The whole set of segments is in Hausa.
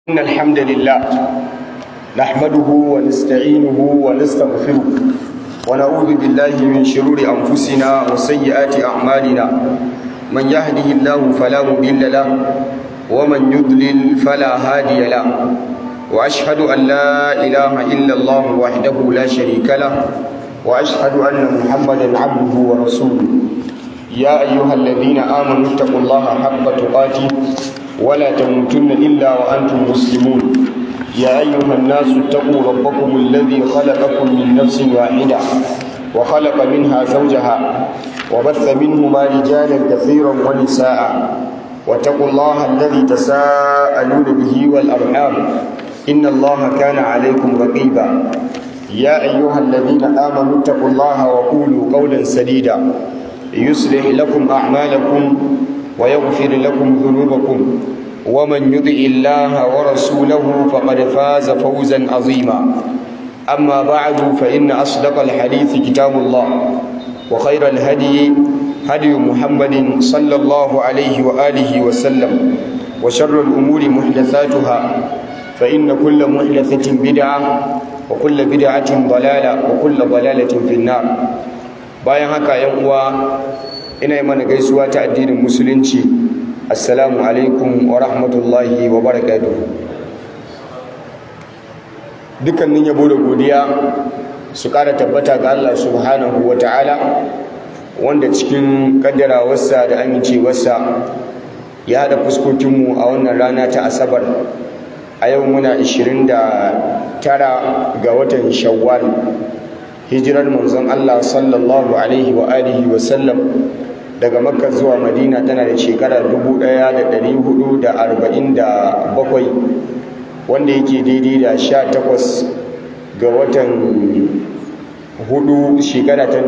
إن الحمد لله نحمده ونستعينه ونستغفره ونعوذ بالله من شرور أنفسنا وسيئات أعمالنا من يهده الله فلا مضل له ومن يضلل فلا هادي له وأشهد أن لا إله إلا الله وحده لا شريك له وأشهد أن محمدا عبده ورسوله يا أيها الذين آمنوا اتقوا الله حق تقاته ولا تموتن إلا وأنتم مسلمون يا أيها الناس اتقوا ربكم الذي خلقكم من نفس واحدة وخلق منها زوجها وبث منهما رجالا كثيرا ونساء واتقوا الله الذي تساءلون به والأرحام إن الله كان عليكم رقيبا يا أيها الذين آمنوا اتقوا الله وقولوا قولا سديدا يصلح لكم أعمالكم ويغفر لكم ذنوبكم ومن يطع الله ورسوله فقد فاز فوزا عظيما أما بعد فإن أصدق الحديث كتاب الله وخير الهدي هدي محمد صلى الله عليه وآله وسلم وشر الأمور محدثاتها فإن كل محدثة بدعة وكل بدعة ضلالة وكل ضلالة في النار bayan haka yan uwa ina yi mana gaisuwa ta addinin musulunci assalamu alaikum wa rahmatullahi wa barakatuhu dukkanin yabo da godiya su kara tabbata ga Allah subhanahu wa ta'ala wanda cikin kaddarawarsa da amincewarsa ya haɗa fuskokinmu a wannan rana ta asabar a yau muna 29 ga watan shawwal hijirar manzon Allah sallallahu alaihi wa alihi wa sallam daga makka zuwa madina tana da shekara 1447 wanda yake daidai da 18 ga watan hudu shekara ta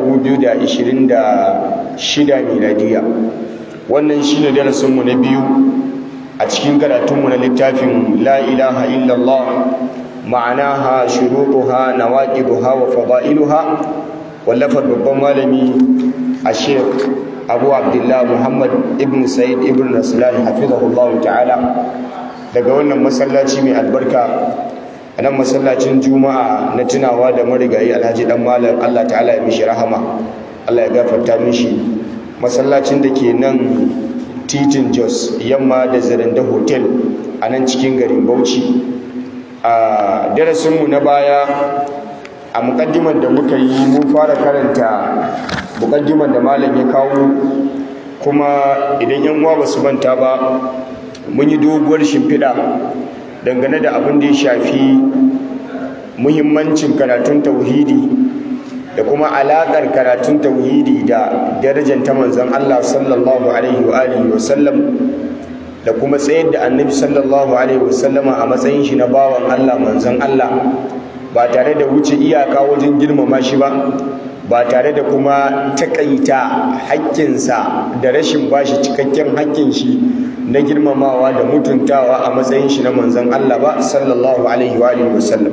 2026 miladiya wannan shine darasinmu na biyu a cikin karatunmu na littafin la ilaha illallah ma'anaha shurutuha nawaqiduha wa fadailuha wallafar babban malami a sheikh abu abdullah muhammad ibn sa'id ibn raslan hafizahullahu ta'ala daga wannan masallaci mai albarka a nan masallacin juma'a na tunawa da marigayi alhaji dan malam allah ta'ala ya mishi rahama allah ya gafarta mishi masallacin da ke nan titin jos yamma da zaranda hotel a nan cikin garin bauchi a darasinmu na baya a mukaddimar da muka yi mun fara karanta mukaddimar da malam ya kawo kuma idan yan uwa basu manta ba mun yi doguwar shimfiɗa dangane da abin da ya shafi muhimmancin karatun tauhidi da kuma alaƙar karatun tauhidi da darajar ta manzon Allah sallallahu alaihi wa alihi wa sallam da kuma tsayar da annabi sallallahu alaihi wasallama a matsayin shi na bawan Allah manzon Allah ba tare da wuce iyaka wajen girmama shi ba ba tare da kuma takaita haƙƙinsa da rashin bashi cikakken haƙƙin shi na girmamawa da mutuntawa a matsayin shi na manzon Allah ba sallallahu alaihi wa alihi wasallam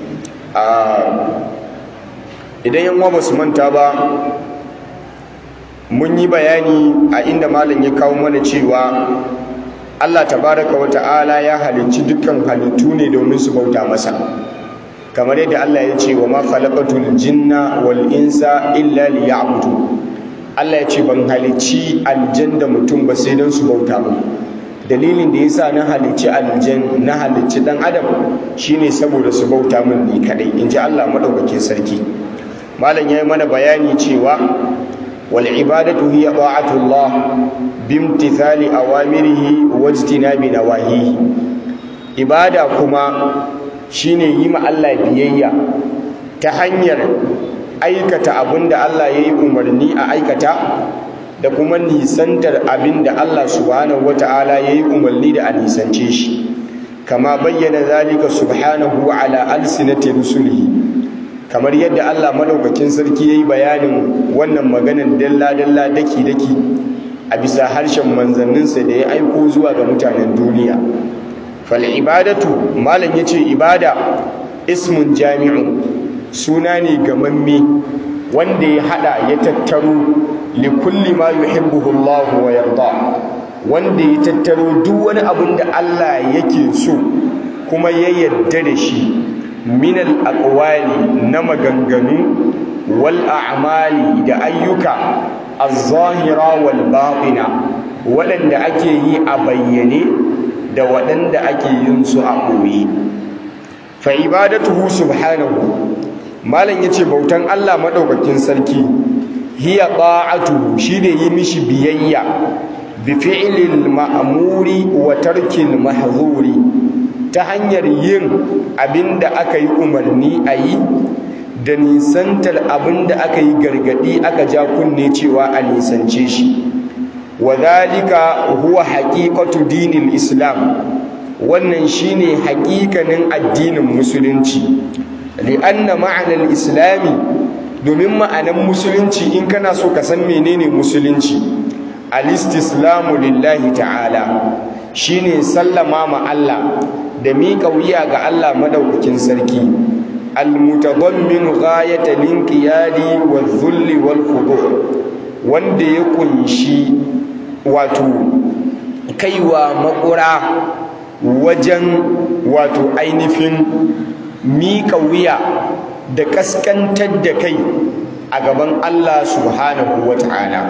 idan yan ba su manta ba mun yi bayani a inda malam ya kawo mana cewa Allah tabaraka wa ta'ala ya halicci dukkan halittu ne domin su bauta masa kamar yadda Allah ya ce wa ma khalaqatul jinna wal insa illa liya'budu Allah ya ce ban halicci aljan da mutum ba sai don su bauta mu dalilin da yasa na halicci aljan na halicci dan adam shine saboda su bauta min ni kadai inji Allah madaukakin sarki malam yayi mana bayani cewa wal ibadatu hiya ta'atullah bimtithali awamirihi wajtinabi nawahihi ibada kuma shine yi ma Allah biyayya ta hanyar aikata abinda Allah yayi umarni a aikata da kuma nisantar abinda Allah subhanahu wataala yayi umarni da a nisance shi kama bayyana zalika subhanahu ala alsinati rusulihi kamar yadda Allah madaukakin sarki yayi bayanin wannan maganar dalla dalla daki daki a bisa harshen manzanninsa da ya aiko zuwa ga mutanen duniya fal ibadatu malam yace ibada ismun jami'un suna ne gamamme wanda ya hada ya tattaro li kulli ma yuhibbuhu Allah wa yarda wanda ya tattaro duk wani abin da Allah yake so kuma ya yadda da shi min al-aqwali na maganganu wal a'mali da ayyuka az-zahira wal batina waɗanda ake yi a bayyane da waɗanda ake yin su a ɓoye fa ibadatuhu subhanahu malam yace bautan Allah madaukakin sarki hiya ta'atuhu shine yi mishi biyayya bi fi'lil ma'muri wa tarkil mahzuri ta hanyar yin abinda aka yi umarni a yi da nisantar abinda aka yi gargadi aka ja kunne cewa a nisance shi wa dhalika huwa haqiqatu dinil islam wannan shine haƙiƙanin addinin musulunci li'anna ma'anar islami domin ma'anan musulunci in kana so ka san menene musulunci al-istislamu lillahi ta'ala shine sallama ma Allah da miƙa wuya ga Allah madaukakin sarki al-mutadammin ghayata linqiyadi wadh-dhulli wal-khudu' wanda ya kunshi wato kaiwa makura wajen wato ainihin miƙa wuya da ƙasƙantar da kai a gaban Allah subhanahu wa ta'ala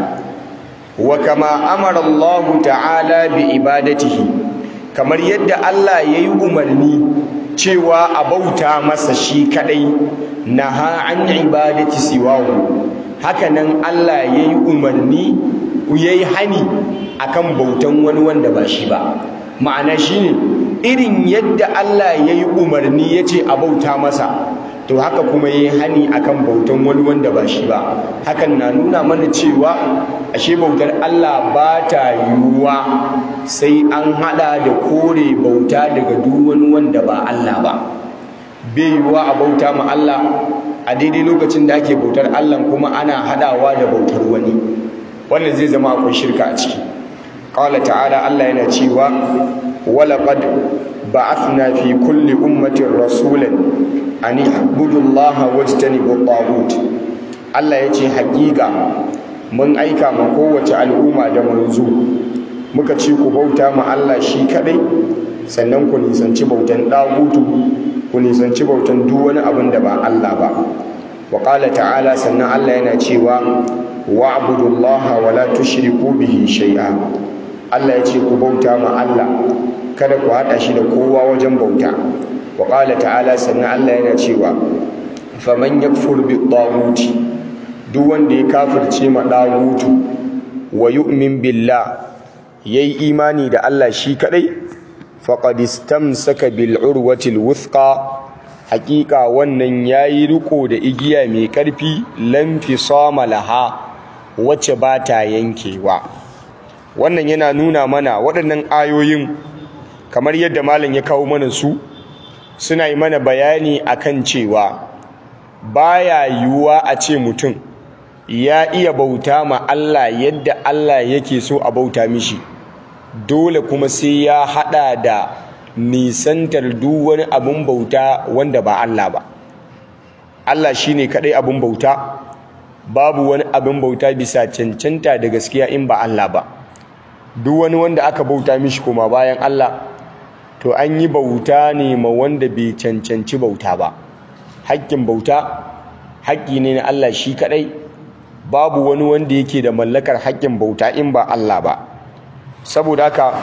wa kama amara Allah ta'ala bi ibadatihi kamar yadda Allah ya yi umarni cewa a bauta masa shi kadai naha an ibadati siwahu hakanan Allah ya yi umarni ya yi hani akan bautan wani wanda ba shi ba ma'ana shine irin yadda Allah ya yi umarni ya ce a bauta masa to haka kuma ya yi hani akan bautan wani wanda ba shi ba hakan na nuna mana cewa ashe bautar Allah ba ta yiwuwa sai an hada da kore bauta daga duk wani wanda ba Allah ba bai yiwuwa a bauta ma Allah a daidai lokacin da ake bautar Allah kuma ana hadawa da bautar wani wannan zai zama akwai shirka a ciki qala ta'ala Allah yana cewa walaqad ba'athna fi kulli ummatin rasulan an i'budu Allah wajtanibu at Allah yace hakika mun aika ma kowace al'umma da manzo muka ce ku bauta ma Allah shi kadai sannan ku nisanci bautan dagutu ku nisanci bautan duk wani abin da ba Allah ba wa qala ta'ala sannan Allah yana cewa wa'budu Allah wa la tushriku bihi shay'a Allah ya ce ku bauta ma Allah kada ku haɗa shi da kowa wajen bauta wa ƙala ta'ala sannan Allah yana cewa faman yakfur bi ɗaguti duk wanda ya kafirce ma ɗagutu wa yu'min billah yayi imani da Allah shi kadai faqad istamsaka bil urwatil wuthqa haƙiƙa wannan yayi riko da igiya mai ƙarfi lam fisama laha wacce ba ta yankewa wannan yana nuna mana waɗannan ayoyin kamar yadda malam ya kawo mana su suna yi mana bayani akan cewa baya yiwuwa a ce mutum ya iya bauta ma Allah yadda Allah yake so a bauta mishi dole kuma sai ya hada da nisantar duk wani abin bauta wanda ba Allah ba Allah shine kadai abin bauta babu wani abin bauta bisa cancanta da gaskiya in ba Allah ba duk wani wanda aka bauta mishi kuma bayan Allah to an yi bauta ne ma wanda bai cancanci bauta ba haƙƙin bauta haƙƙi ne na Allah shi kaɗai babu wani wanda yake da mallakar haƙƙin bauta in ba Allah ba saboda haka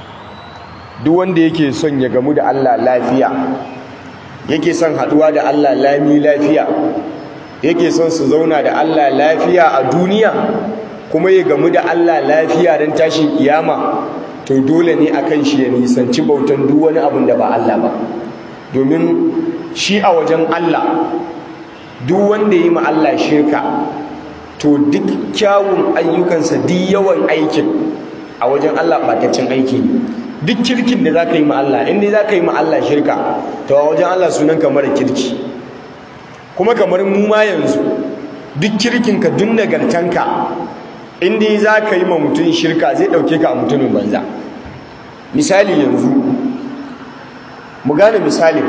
duk wanda yake son ya gamu da Allah lafiya yake son haɗuwa da Allah lami lafiya yake son su zauna da Allah lafiya a duniya kuma ya gamu da Allah lafiya don tashin kiyama to dole ne akan shi ya nisanci bautan duk wani abin da ba Allah ba domin shi a wajen Allah duk wanda yi ma Allah shirka to duk kyawun ayyukansa duk yawan aikin a wajen Allah ɓataccen aiki ne duk kirkin da za ka yi ma Allah inda za ka yi ma Allah shirka to a wajen Allah sunan kamar kirki kuma kamar mu ma yanzu duk kirkinka duk nagartanka inda za ka yi ma mutum shirka zai ɗauke ka a mutumin banza misali yanzu mu gane misali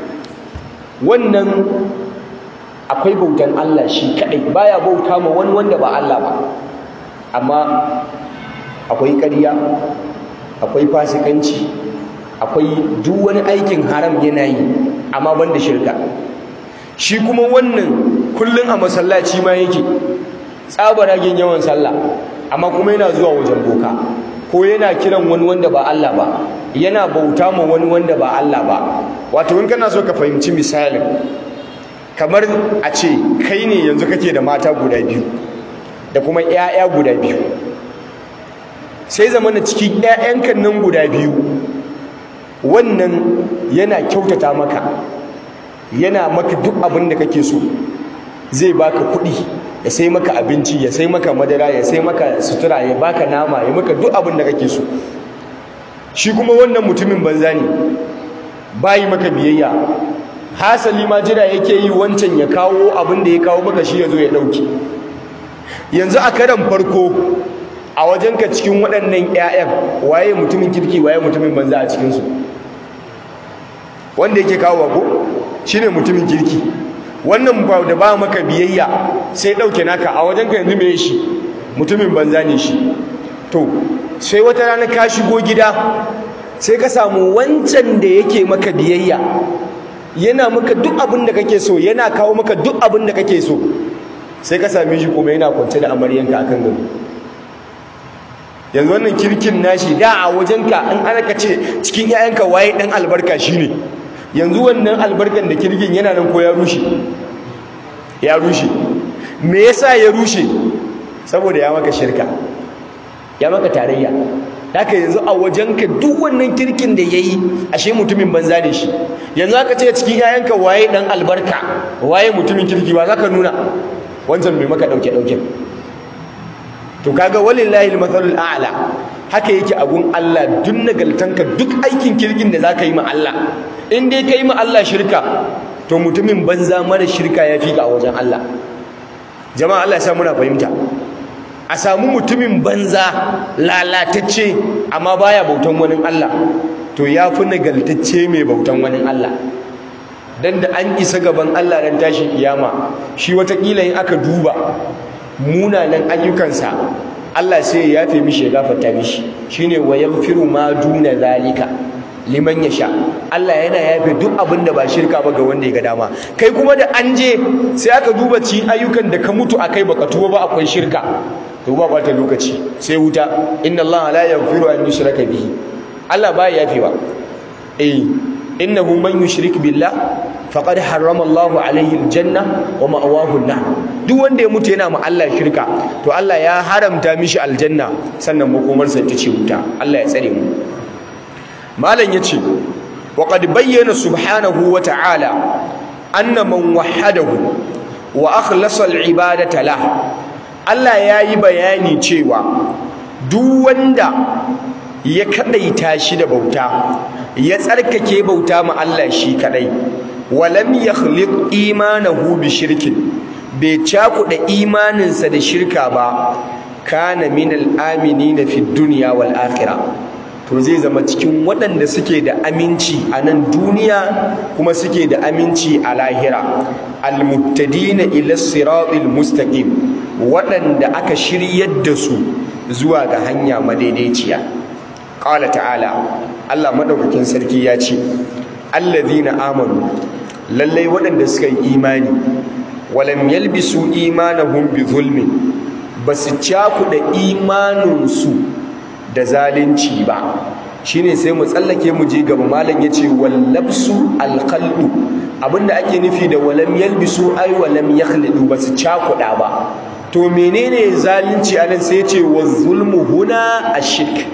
wannan akwai bautan Allah shi kaɗai baya bauta ma wani wanda ba Allah ba amma akwai ƙarya akwai fasikanci akwai duk wani aikin haram yana yi amma banda shirka shi kuma wannan kullun a masallaci ma yake tsabaragen yawan sallah amma kuma yana zuwa wajen boka ko yana kiran wani wanda ba Allah ba yana bauta ma wani wanda ba Allah ba wato in kana so ka fahimci misalin kamar a ce kai ne yanzu kake da mata guda biyu da kuma 'ya'ya guda biyu sai zamana cikin 'ya'yankan nan guda biyu wannan yana kyautata maka yana maka duk abin da kake so zai baka kuɗi ya sai maka abinci ya sai maka madara ya sai maka sutura ya baka nama ya maka duk abin da kake so shi kuma wannan mutumin banza ne bayi maka biyayya hasali ma jira yake yi wancan ya kawo abin da ya kawo maka shi ya zo ya ɗauki yanzu a karan farko a wajenka cikin waɗannan 'ya'yan waye mutumin kirki waye mutumin banza a cikinsu wanda yake kawo ko shine mutumin kirki wannan ba da ba maka biyayya sai ɗauke naka a wajenka yanzu me shi mutumin banza ne shi to sai wata rana ka shigo gida sai ka samu wancan da yake maka biyayya yana maka duk abin da kake so yana kawo maka duk abin da kake so sai ka same shi kuma yana kwance da amaryanka akan gado yanzu wannan kirkin nashi da a wajenka in ana ka ce cikin 'ya'yanka waye dan albarka shine yanzu wannan albarkan da kirkin yana nan ko ya rushe ya rushe me yasa ya rushe saboda ya maka shirka ya maka tarayya haka yanzu a wajenka duk wannan kirkin da yayi ashe mutumin banza ne shi yanzu aka ce cikin 'ya'yanka waye dan albarka waye mutumin kirki ba ka nuna wancan bai maka dauke dauke to kaga walillahi almathalul a'la haka yake abun Allah duk nagaltanka duk aikin kirkin da zaka yi ma Allah in dai kai ma Allah shirka to mutumin banza mara shirka ya fika a wajen Allah jama'a Allah ya sa muna fahimta a samu mutumin banza lalatacce amma baya bautan wani Allah to ya fi nagaltacce mai bautan wani Allah dan da an isa gaban Allah ran tashin kiyama shi watakila in aka duba munanan ayyukansa Allah sai ya yafe mishi ya gafarta mishi shine wa yaghfiru ma duna zalika liman yasha Allah yana yafe duk abin da ba shirka ba ga wanda ya ga dama kai kuma da an je sai aka duba ci ayyukan da ka mutu akai baka tuba ba akwai shirka to ba bata lokaci sai wuta inna Allah la yaghfiru an yushraka bihi Allah ba ya yafewa eh innahu man yushrik billah faqad harrama Allahu alaihi aljanna wa ma'awahu an duk wanda ya mutu yana ma Allah shirka to Allah ya haramta mishi aljanna sannan makomarsa ta ce wuta Allah ya tsare mu malam yace wa qad bayyana subhanahu wa ta'ala anna man wahhadahu wa akhlasa al-ibadata lah Allah yayi bayani cewa duk wanda ya kadaita shi da bauta ya tsarkake bauta ma Allah shi kadai walam yakhliq imanahu bi shirkin bai cakuɗa imaninsa da shirka ba kana minal aminina fi dunya wal akhirah to zai zama cikin waɗanda suke da aminci a nan duniya kuma suke da aminci a lahira almuttadina ila siratil mustaqim waɗanda aka shiryar da su zuwa ga hanya madaidaiciya qala ta'ala Allah madaukakin sarki ya ce allazina amanu lallai waɗanda suka yi imani walam yalbisu imanahum bi zulmin basu cakuɗa imaninsu da zalunci ba shine sai mu tsallake mu je gaba malam yace wallabsu alqalbu abinda ake nufi da walam yalbisu ay walam yakhlidu basu cakuɗa ba to menene zalunci anan sai yace wazulmu huna ashirk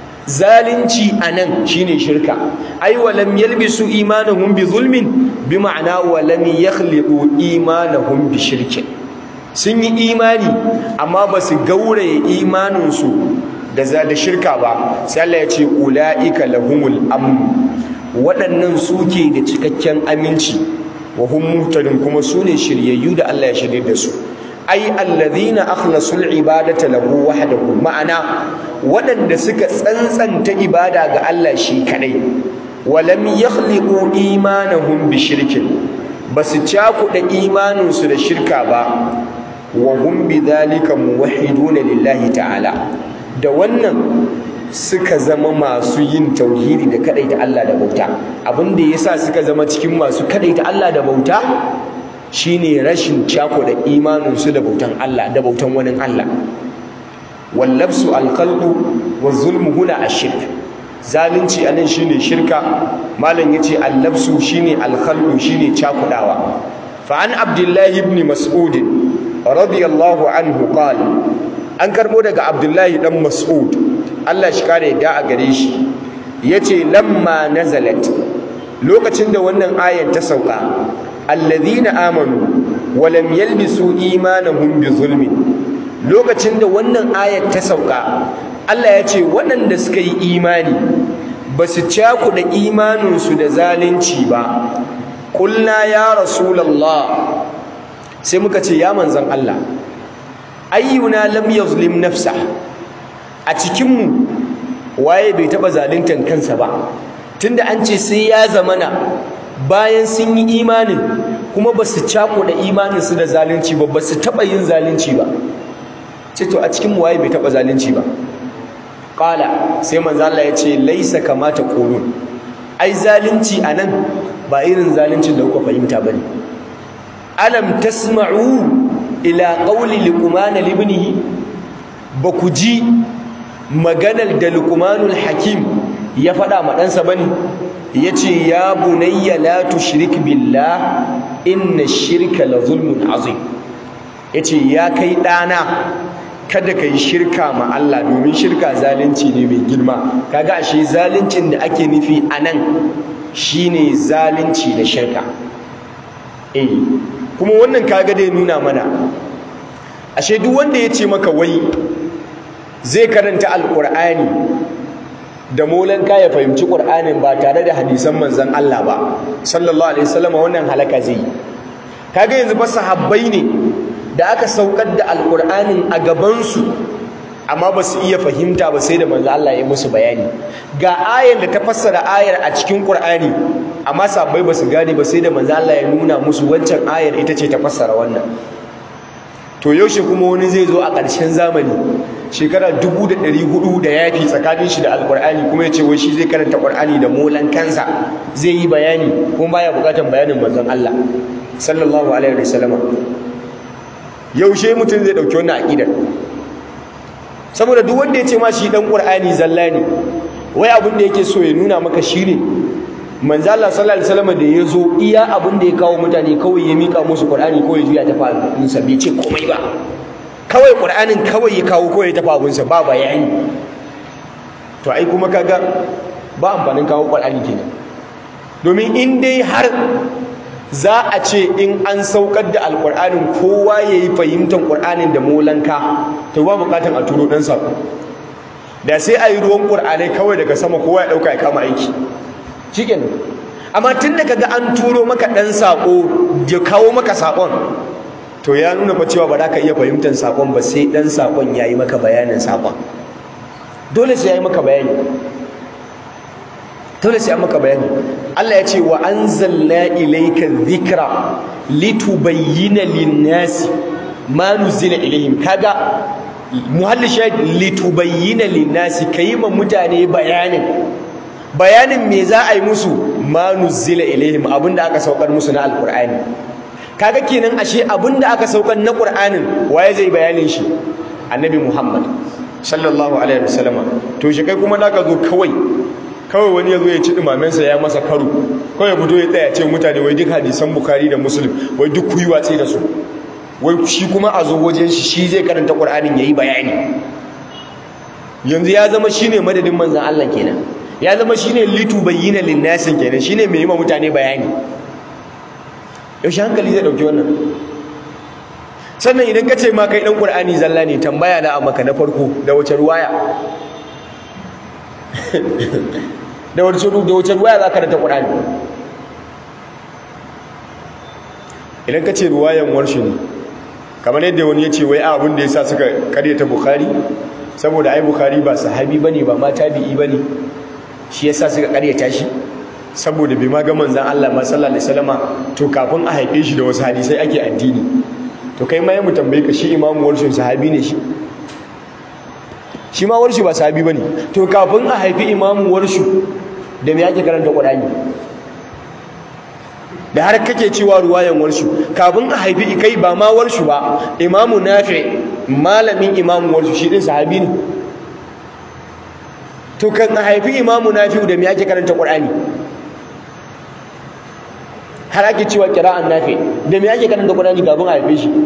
zalunci anan shine shirka ai walam yalbisu imanahum bi zulmin bi ma'ana walam yakhliqu imanahum bi shirkin sun yi imani amma ba su gauraye imaninsu da za da shirka ba sai Allah ya ce ulaika lahumul amn waɗannan suke da cikakken aminci wa hum muhtadun kuma sune shiryayyu da Allah ya shirye da su ai allazina akhlasul ibadata lahu wahdahu ma'ana waɗanda suka tsantsanta ibada ga Allah shi kadai walam yakhliqu imanahum bi shirkin basu cakuɗa imaninsu da shirka ba wa hum bidhalika muwahhiduna lillahi ta'ala da wannan suka zama masu yin tauhidi da kadaita Allah da bauta abin da yasa suka zama cikin masu kadaita Allah da bauta shine rashin cako da imanin su da bautan Allah da bautan wani Allah wallabsu alqalbu wazulmu huna ashirk zalunci anan shine shirka malam yace allabsu shine alkhalqu shine cakudawa fa an abdullahi ibn mas'ud radiyallahu anhu qala an karbo daga abdullahi dan mas'ud Allah shi kare da a gare shi yace lamma nazalat lokacin da wannan ayan ta sauka alladhina amanu wa lam yalbisu imanahum bi zulmin lokacin da wannan ayat ta sauka Allah ya ce waɗanda suka yi imani ba su cakuɗa imaninsu da zalunci ba kulna ya rasulallah sai muka ce ya manzan Allah ayyuna lam yazlim nafsa a cikinmu waye bai taɓa zaluntar kansa ba tunda an ce sai ya zamana bayan sun yi imanin kuma ba su cakuɗa imaninsu da zalunci ba ba su taɓa yin zalunci ba ce to a cikin waye bai taba zalunci ba qala sai manzo Allah ya ce laisa kamata qulun ai zalunci anan ba irin zaluncin da kuka fahimta bane alam tasma'u ila qawli luqman libnihi ba ku ji maganar da luqmanul hakim ya faɗa ma ɗansa bane yace ya bunayya la tushrik billah inna shirka la zulmun azim yace ya kai ɗana kada ka yi shirka ma Allah domin shirka zalunci ne mai girma kaga ashe zaluncin da ake nufi a nan shine zalunci da shirka eh kuma wannan kaga dai nuna mana ashe duk wanda ya ce maka wai zai karanta alkur'ani da molan ka ya fahimci qur'anin ba tare da hadisan manzon Allah ba sallallahu alaihi wasallam wannan halaka zai kaga yanzu fa sahabbai ne da aka saukar da alkur'anin a gabansu amma ba su iya fahimta ba sai da manzo Allah ya musu bayani ga ayar da ta fassara ayar a cikin qur'ani amma sabbai ba su gane ba sai da manzo Allah ya nuna musu wancan ayar ita ce ta fassara wannan to yaushe kuma wani zai zo a ƙarshen zamani shekara dubu da ɗari hudu da yafi tsakanin shi da alkur'ani kuma ya ce wai shi zai karanta qur'ani da molan kansa zai yi bayani kuma baya buƙatar bayanin manzon Allah sallallahu alaihi wasallama yaushe mutum zai dauki wannan aqidar saboda duk wanda ya ce ma shi dan qur'ani zalla ne wai abin da yake so ya nuna maka shine manzo Allah sallallahu alaihi wasallam da yazo iya abin da ya kawo mutane kawai ya mika musu qur'ani kawai juya ta fa sa bai ce komai ba kawai qur'anin kawai ya kawo kawai ta fa sa ba bayani to ai kuma kaga ba amfanin kawo qur'ani kenan domin in dai har za a ce in an saukar da alƙur'anin kowa ya yi fahimtar ƙur'anin da molanka to ba buƙatar a turo ɗan saƙo da sai a yi ruwan ƙur'anai kawai daga sama kowa ya ɗauka ya kama aiki cikin amma tun da kaga an turo maka ɗan saƙo ya kawo maka saƙon to ya nuna fa cewa ba za ka iya fahimtar saƙon ba sai ɗan saƙon ya yi maka bayanin saƙon dole sai ya yi maka bayani dole sai an maka bayani Allah ya ce wa anzalna ilayka dhikra litubayyana lin-nasi ma nuzila ilayhim kaga muhalli shahid litubayyana lin-nasi kai ma mutane bayanin bayanin me za a yi musu ma nuzila ilayhim abinda aka saukar musu na alqur'ani kaga kenan ashe abinda aka saukar na qur'anin waye zai bayanin shi annabi Muhammad sallallahu alaihi wasallam to shi kai kuma naka zo kawai kawai wani ya zo ya ci ɗumamensa ya masa karo kawai fito ya tsaya ce mutane wai duk hadisan bukari da muslim wai duk kuyi watsi da su wai shi kuma a zo wajen shi shi zai karanta ƙur'anin ya yi bayani yanzu ya zama shi ne madadin manzan Allah kenan ya zama shi ne litu bayyana linnasin kenan shi ne mai yi ma mutane bayani yaushe hankali zai ɗauki wannan sannan idan ka ce ma kai ɗan ƙur'ani zalla ne tambaya na a maka na farko da wace ruwaya da wace da wace ruwaya za ka rata ƙur'ani idan ka ce ruwayan warshi ne kamar yadda wani ya ce wai abin da ya sa suka karyata bukari saboda ai bukari ba sahabi ba ne ba ma tabi'i ba ne shi ya sa suka karyata shi saboda bai ma ga manzan Allah ma sallallahu alaihi wasallama to kafin a haife shi da wasu hadisai ake addini to kai ma ya mu tambaye ka shi imamu warshin sahabi ne shi shi ma warshu ba sahabi bane to kafin a haifi imamu warshu da me yake karanta qur'ani da har kake cewa ruwayan warshu kafin a haifi kai ba ma warshu ba imamu nafi malamin imamu warshu shi din sahabi ne to kan a haifi imamu nafi da me yake karanta qur'ani har ake cewa kira'an nafi da me yake karanta qur'ani kafin a haife shi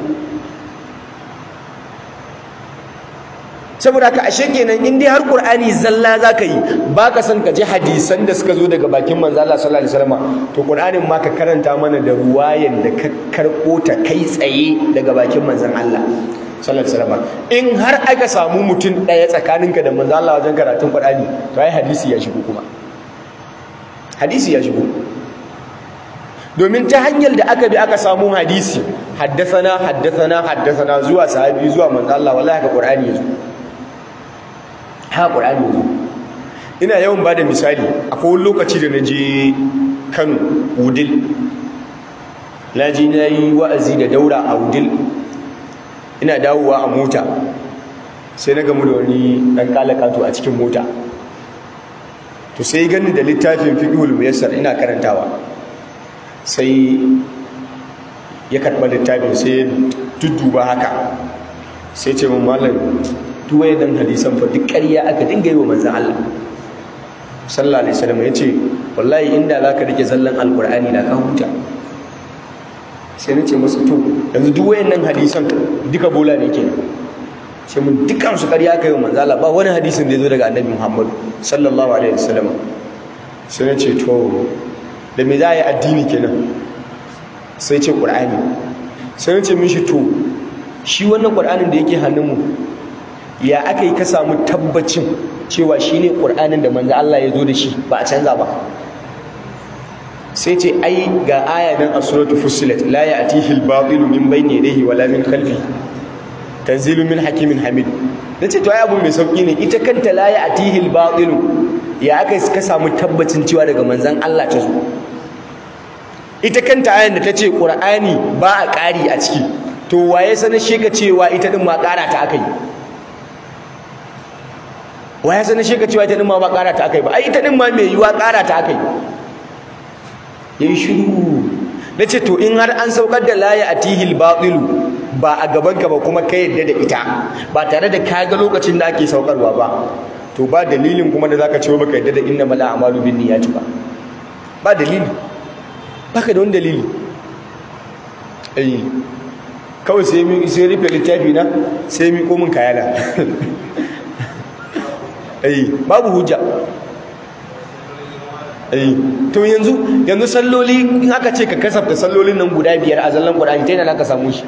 saboda haka ashe kenan in dai har qur'ani zalla zaka yi baka san ka ji hadisan da suka zo daga bakin manzo Allah sallallahu alaihi wasallam to qur'anin ma ka karanta mana da ruwayan da ka karbo ta kai tsaye daga bakin manzon Allah sallallahu alaihi wasallam in har aka samu mutum daya tsakaninka da manzo Allah wajen karatun qur'ani to ai hadisi ya shigo kuma hadisi ya shigo domin ta hanyar da aka bi aka samu hadisi haddathana haddathana haddathana zuwa sahabi zuwa manzo Allah wallahi ka qur'ani yazo ha ƙur'ani ne ina yawan ba da misali akwai wani lokaci da na je kano wudil na ji na yi wa'azi da daura a wudil ina dawowa a mota sai na gamu da wani ɗan kalakato a cikin mota to sai gani da littafin fiƙihul muyassar ina karantawa sai ya karɓa littafin sai ya dudduba haka sai ce mun malam duwaye dan hadisan fa duk ƙarya aka dinga yi wa manzan Allah sallallahu alaihi wasallam yace wallahi inda zaka rike zallan alqur'ani da ka huta sai nace masa to yanzu duk wayannan hadisan duka bola ne kenan sai mun dukkan su ƙarya aka yi wa manzan Allah ba wani hadisin da ya zo daga annabi Muhammad sallallahu alaihi wasallam sai nace to da me za a yi addini kenan sai ce qur'ani sai nace mishi to shi wannan qur'anin da yake hannunmu ya aka yi ka samu tabbacin cewa shi ne ƙur'anin da manzo Allah ya zo da shi ba a canza ba sai ce ai ga aya nan a suratul fussilat la ya'tihi al-batilu min bayni yadayhi wala min khalfi tanzilu min hakimin hamid nace to ai abu mai sauki ne ita kanta la ya'tihi al-batilu ya aka ka samu tabbacin cewa daga manzon Allah ta zo ita kanta ayan da tace ƙur'ani ba a ƙari a ciki to waye sanar sheka cewa ita din ma ƙara ta aka yi wa ya sanar sheka cewa ita din ma ba ƙara ta akai ba ai ita din ma mai yiwa ƙara ta akai yayi shiru nace to in har an saukar da la ya'tihil batil ba a gaban ka ba kuma ka yadda da ita ba tare da ka ga lokacin da ake saukarwa ba to ba dalilin kuma da zaka ce baka yadda da innamal a'malu binniyati ba ba dalili baka da wani dalili eh kawai sai mi sai rufe littafi na sai mi komin kayana ai babu hujja ai to yanzu yanzu salloli in aka ce ka kasafta sallolin nan guda biyar a zallan Qur'ani ta yana ka samu shi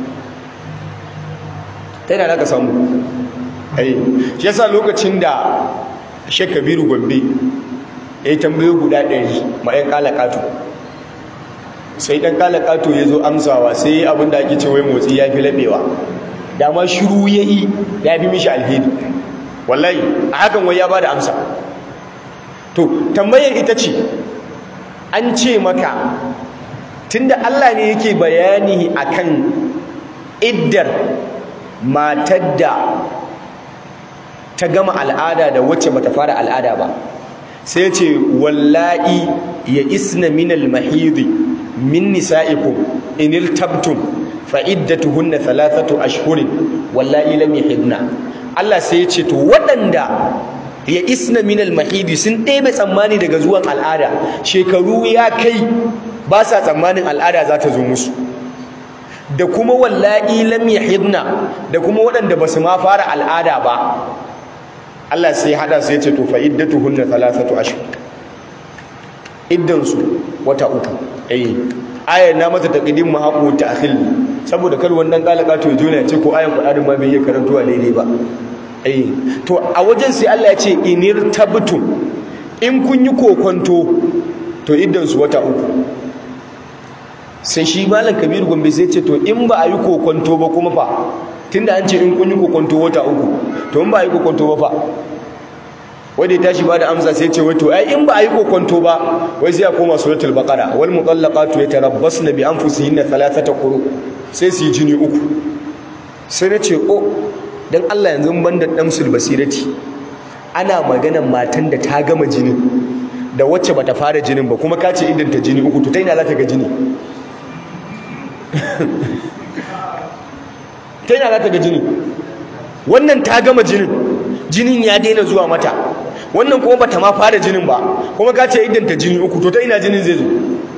ta yana ka samu ai shi yasa lokacin da Sheikh Kabiru Gombe ya yi tambayo guda ɗari ma ƴan kalakatu sai ɗan kalakatu ya zo amsawa sai abin da ake ce wai motsi ya fi laɓewa dama shiru ya yi ya fi mishi alheri wallahi a hakan wai ya bada amsa to tambayar ita ce an ce maka tunda Allah ne yake bayani akan iddar matar da ta gama al'ada da wacce bata fara al'ada ba sai ce wallahi ya isna minal mahidi min nisa'ikum in irtabtum fa iddatuhunna thalathatu ashhurin wallahi lam yahidna Allah sai ya ce to waɗanda ya isna minal mahidi sun ɗebe tsammani daga zuwan al'ada shekaru ya kai ba sa tsammanin al'ada za ta zo musu da kuma wallahi lam yahidna da kuma waɗanda ba su ma fara al'ada ba Allah sai ya hada sai ya ce to fa iddatuhunna thalathatu ashhur iddan su wata uku eh ayar na mata taqdim ma haqu ta'khil saboda kar wannan kalaka to jona ya ce ko ayan Qur'ani ma bai iya karantuwa daidai ba eh to a wajen sai Allah ya ce inir tabtum in kun yi kokonto to iddan su wata uku sai shi malam Kabir Gombe sai ce to in ba a yi kokonto ba kuma fa tunda an ce in kun yi kokonto wata uku to in ba a yi kokonto ba fa wanda ya tashi ba da amsa sai ce wato ai in ba a yi kokonto ba wai sai ya koma suratul baqara wal mutallaqatu yatarabbasna bi anfusihinna thalathata quru sai su yi jini uku sai na ce oh dan Allah yanzu ban da damsul basirati ana maganan matan da ta gama jinin da wacce bata fara jinin ba kuma ka ce idan ta jini uku to ta ina za ta ga jini ta ina za ta ga jini wannan ta gama jinin jinin ya daina zuwa mata wannan kuma bata ma fara jinin ba kuma ka ce idan ta jini uku to ta ina jinin zai zo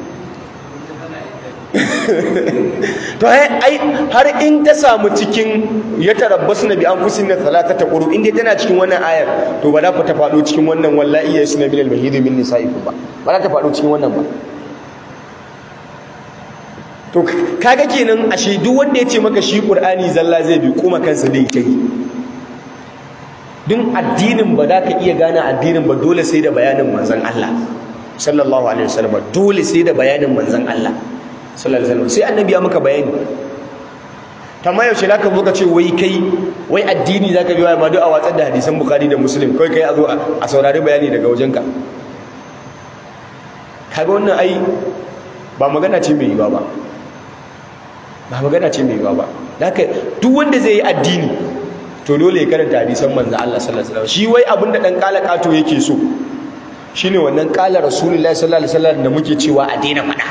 to ai har in ta samu cikin ya tarabbasu na bi an fusin na talata ta ƙuru inda tana cikin wannan ayar to ba za ta faɗo cikin wannan wallahi ya suna minal mahidi min nisa'ikum ba ba za ta faɗo cikin wannan ba to kaga kenan ashe duk wanda ya ce maka shi qur'ani zalla zai bi kuma kansa dai ta yi dun addinin ba za ka iya gane addinin ba dole sai da bayanin manzon Allah sallallahu alaihi wasallam dole sai da bayanin manzon Allah sallallahu alaihi wasallam sai annabi ya maka bayani tamma yaushe zaka zo ka ce wai kai wai addini zaka bi wai ma duk a watsar da hadisan bukhari da muslim kai kai a zo a saurari bayani daga wajenka kaga wannan ai ba magana ce mai yiwa ba ba magana ce mai yiwa ba haka duk wanda zai yi addini to dole ya karanta hadisan manzo Allah sallallahu alaihi wasallam shi wai abinda dan kala kato yake so shine wannan kala rasulullahi sallallahu alaihi wasallam da muke cewa a daina faɗa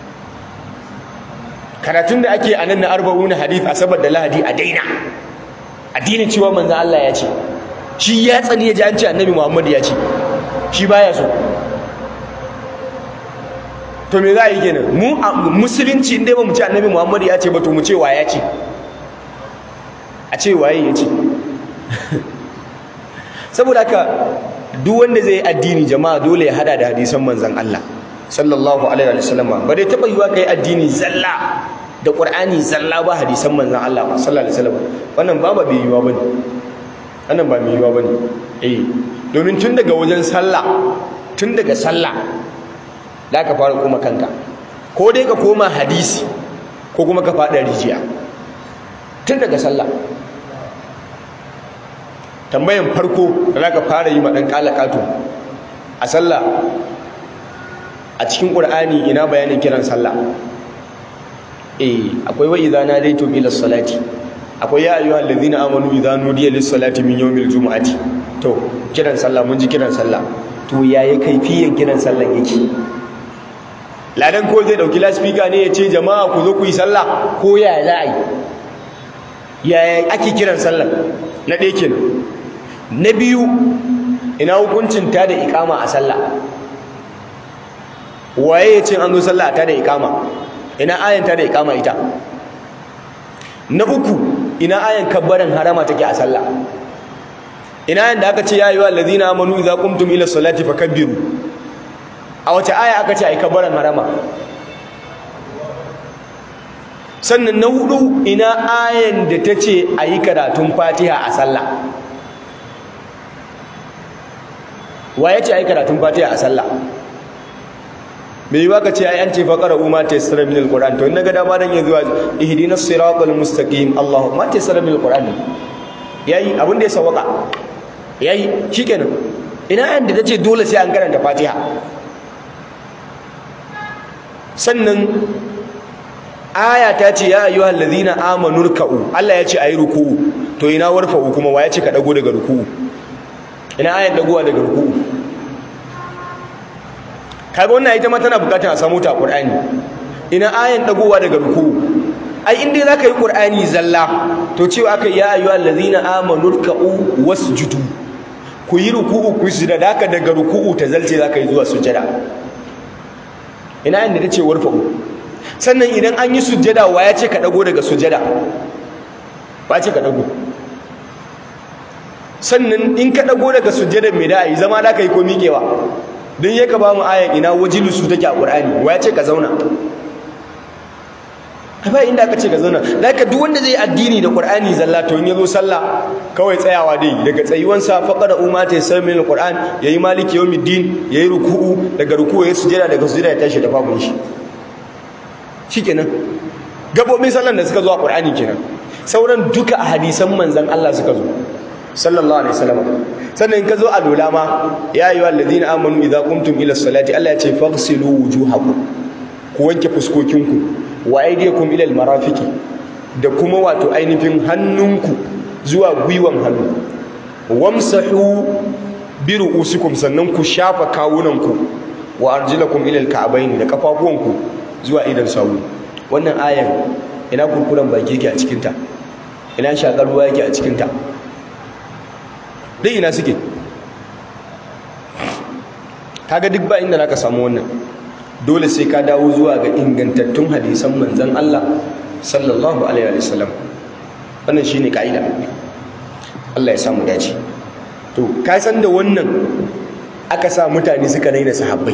karatun da ake anan na arba'una hadith asabar da lahadi a daina addinin cewa manzo Allah ya ce shi ya tsani ya ji an ce annabi Muhammad ya ce shi baya so to me za a yi kenan mu musulunci inda ba mu ce annabi Muhammad ya ce ba to mu ce wa ya ce a ce waye ya ce saboda haka duk wanda zai yi addini jama'a dole ya hada da hadisan manzon Allah sallallahu alaihi wa sallam ba dai taba yiwa kai addini zalla da qur'ani zalla ba hadisan manzon Allah sallallahu alaihi wa sallam wannan ba ba bai yiwa bane wannan ba mai yiwa bane eh domin tun daga wajen sallah tun daga sallah da ka fara kuma kanka ko dai ka koma hadisi ko kuma ka fada rijiya tun daga sallah tambayan farko da za ka fara yi maɗan ƙalaƙato a sallah a cikin ƙur'ani ina bayanin kiran sallah eh akwai wa idza nadaytum ila salati akwai ya ayyuhal ladhina amanu idza nudiya lis salati min yawmil jumu'ati to kiran sallah mun ji kiran sallah to yaya kaifiyan kiran sallah yake ladan ko zai dauki laspika ne ya ce jama'a ku zo ku yi sallah ko yaya za a yi yaya ake kiran sallah na ɗaya kenan na biyu ina hukuncin ta da ikama a sallah waye ya ce an zo sallah ta da ikama ina ayan ta da ikama ita na uku ina ayan kabbaran harama take a sallah ina ayan da aka ce ya yi wa allazina amanu idza qumtum ila salati fakabbiru a wace aya aka ce ai kabbaran harama sannan na hudu ina ayan da ta ce a yi karatun fatiha a sallah wa ya ce a yi karatun fatiha a sallah mai yi waka ce ai an ce faƙara umar ta yasira min alƙur'an to ina ga dama dan yanzu ihdina siratal mustaqim Allah ma ta yasira min alƙur'an yayi abin da ya sawaka yayi shikenan ina ayan da ta ce dole sai an karanta fatiha sannan aya ta ce ya ayyuhal ladhina amanu ruk'u Allah ya ce ayi ruku'u to ina warfa'u kuma wa ya ce ka dago daga ruku'u ina ayan dagowa daga ruku'u kaga wannan ita ma tana bukatar a samu ta Qur'ani ina ayan dagowa daga ruku'u ai in dai zaka yi Qur'ani zalla to cewa aka ya ayyuhal ladhina amanu ruk'u wasjudu ku yi ruku'u ku sujada daka daga ruku'u ta zalce zaka yi zuwa sujada ina inda tace warfa'u sannan idan an yi sujjada wa ya ce ka dago daga sujjada ba ce ka dago sannan in ka dago daga sujjada mai da a yi zama da ka yi ko miƙewa don ya ka ba mu ayan ina wajilusu take a ƙur'ani wa ya ce ka zauna ba inda aka ce ka zauna da ka duk wanda zai addini da ƙur'ani zalla to in ya zo sallah kawai tsayawa dai daga tsayuwansa faƙara umma ta yasar min alƙur'an ya yi maliki yawmiddin ya yi ruku'u daga ruku'u ya sujjada daga sujjada ya tashi da babun shi shikenan gabobin sallan da suka zo a Qur'ani kenan sauran duka a hadisan manzon Allah suka zo sallallahu alaihi wasallam sannan ka zo a lola ma ya ayyuhal ladina amanu idza qumtum ila salati Allah ya ce faghsilu wujuhakum ku wanke fuskokinku wa aydiyakum ila almarafiqi da kuma wato ainihin hannunku zuwa gwiwan hannu wamsahu bi ru'usikum sannan ku shafa kawunanku wa arjulakum ila alka'bayn da kafafuwanku zuwa idan sawu wannan ayan ina kurkuran baki yake a cikin ta ina shakar ruwa yake a cikin ta dai ina suke kaga duk ba inda zaka samu wannan dole sai ka dawo zuwa ga ingantattun hadisan manzon Allah sallallahu alaihi wa sallam wannan shine kaida Allah ya samu dace to ka san da wannan aka sa mutane suka raina sahabbai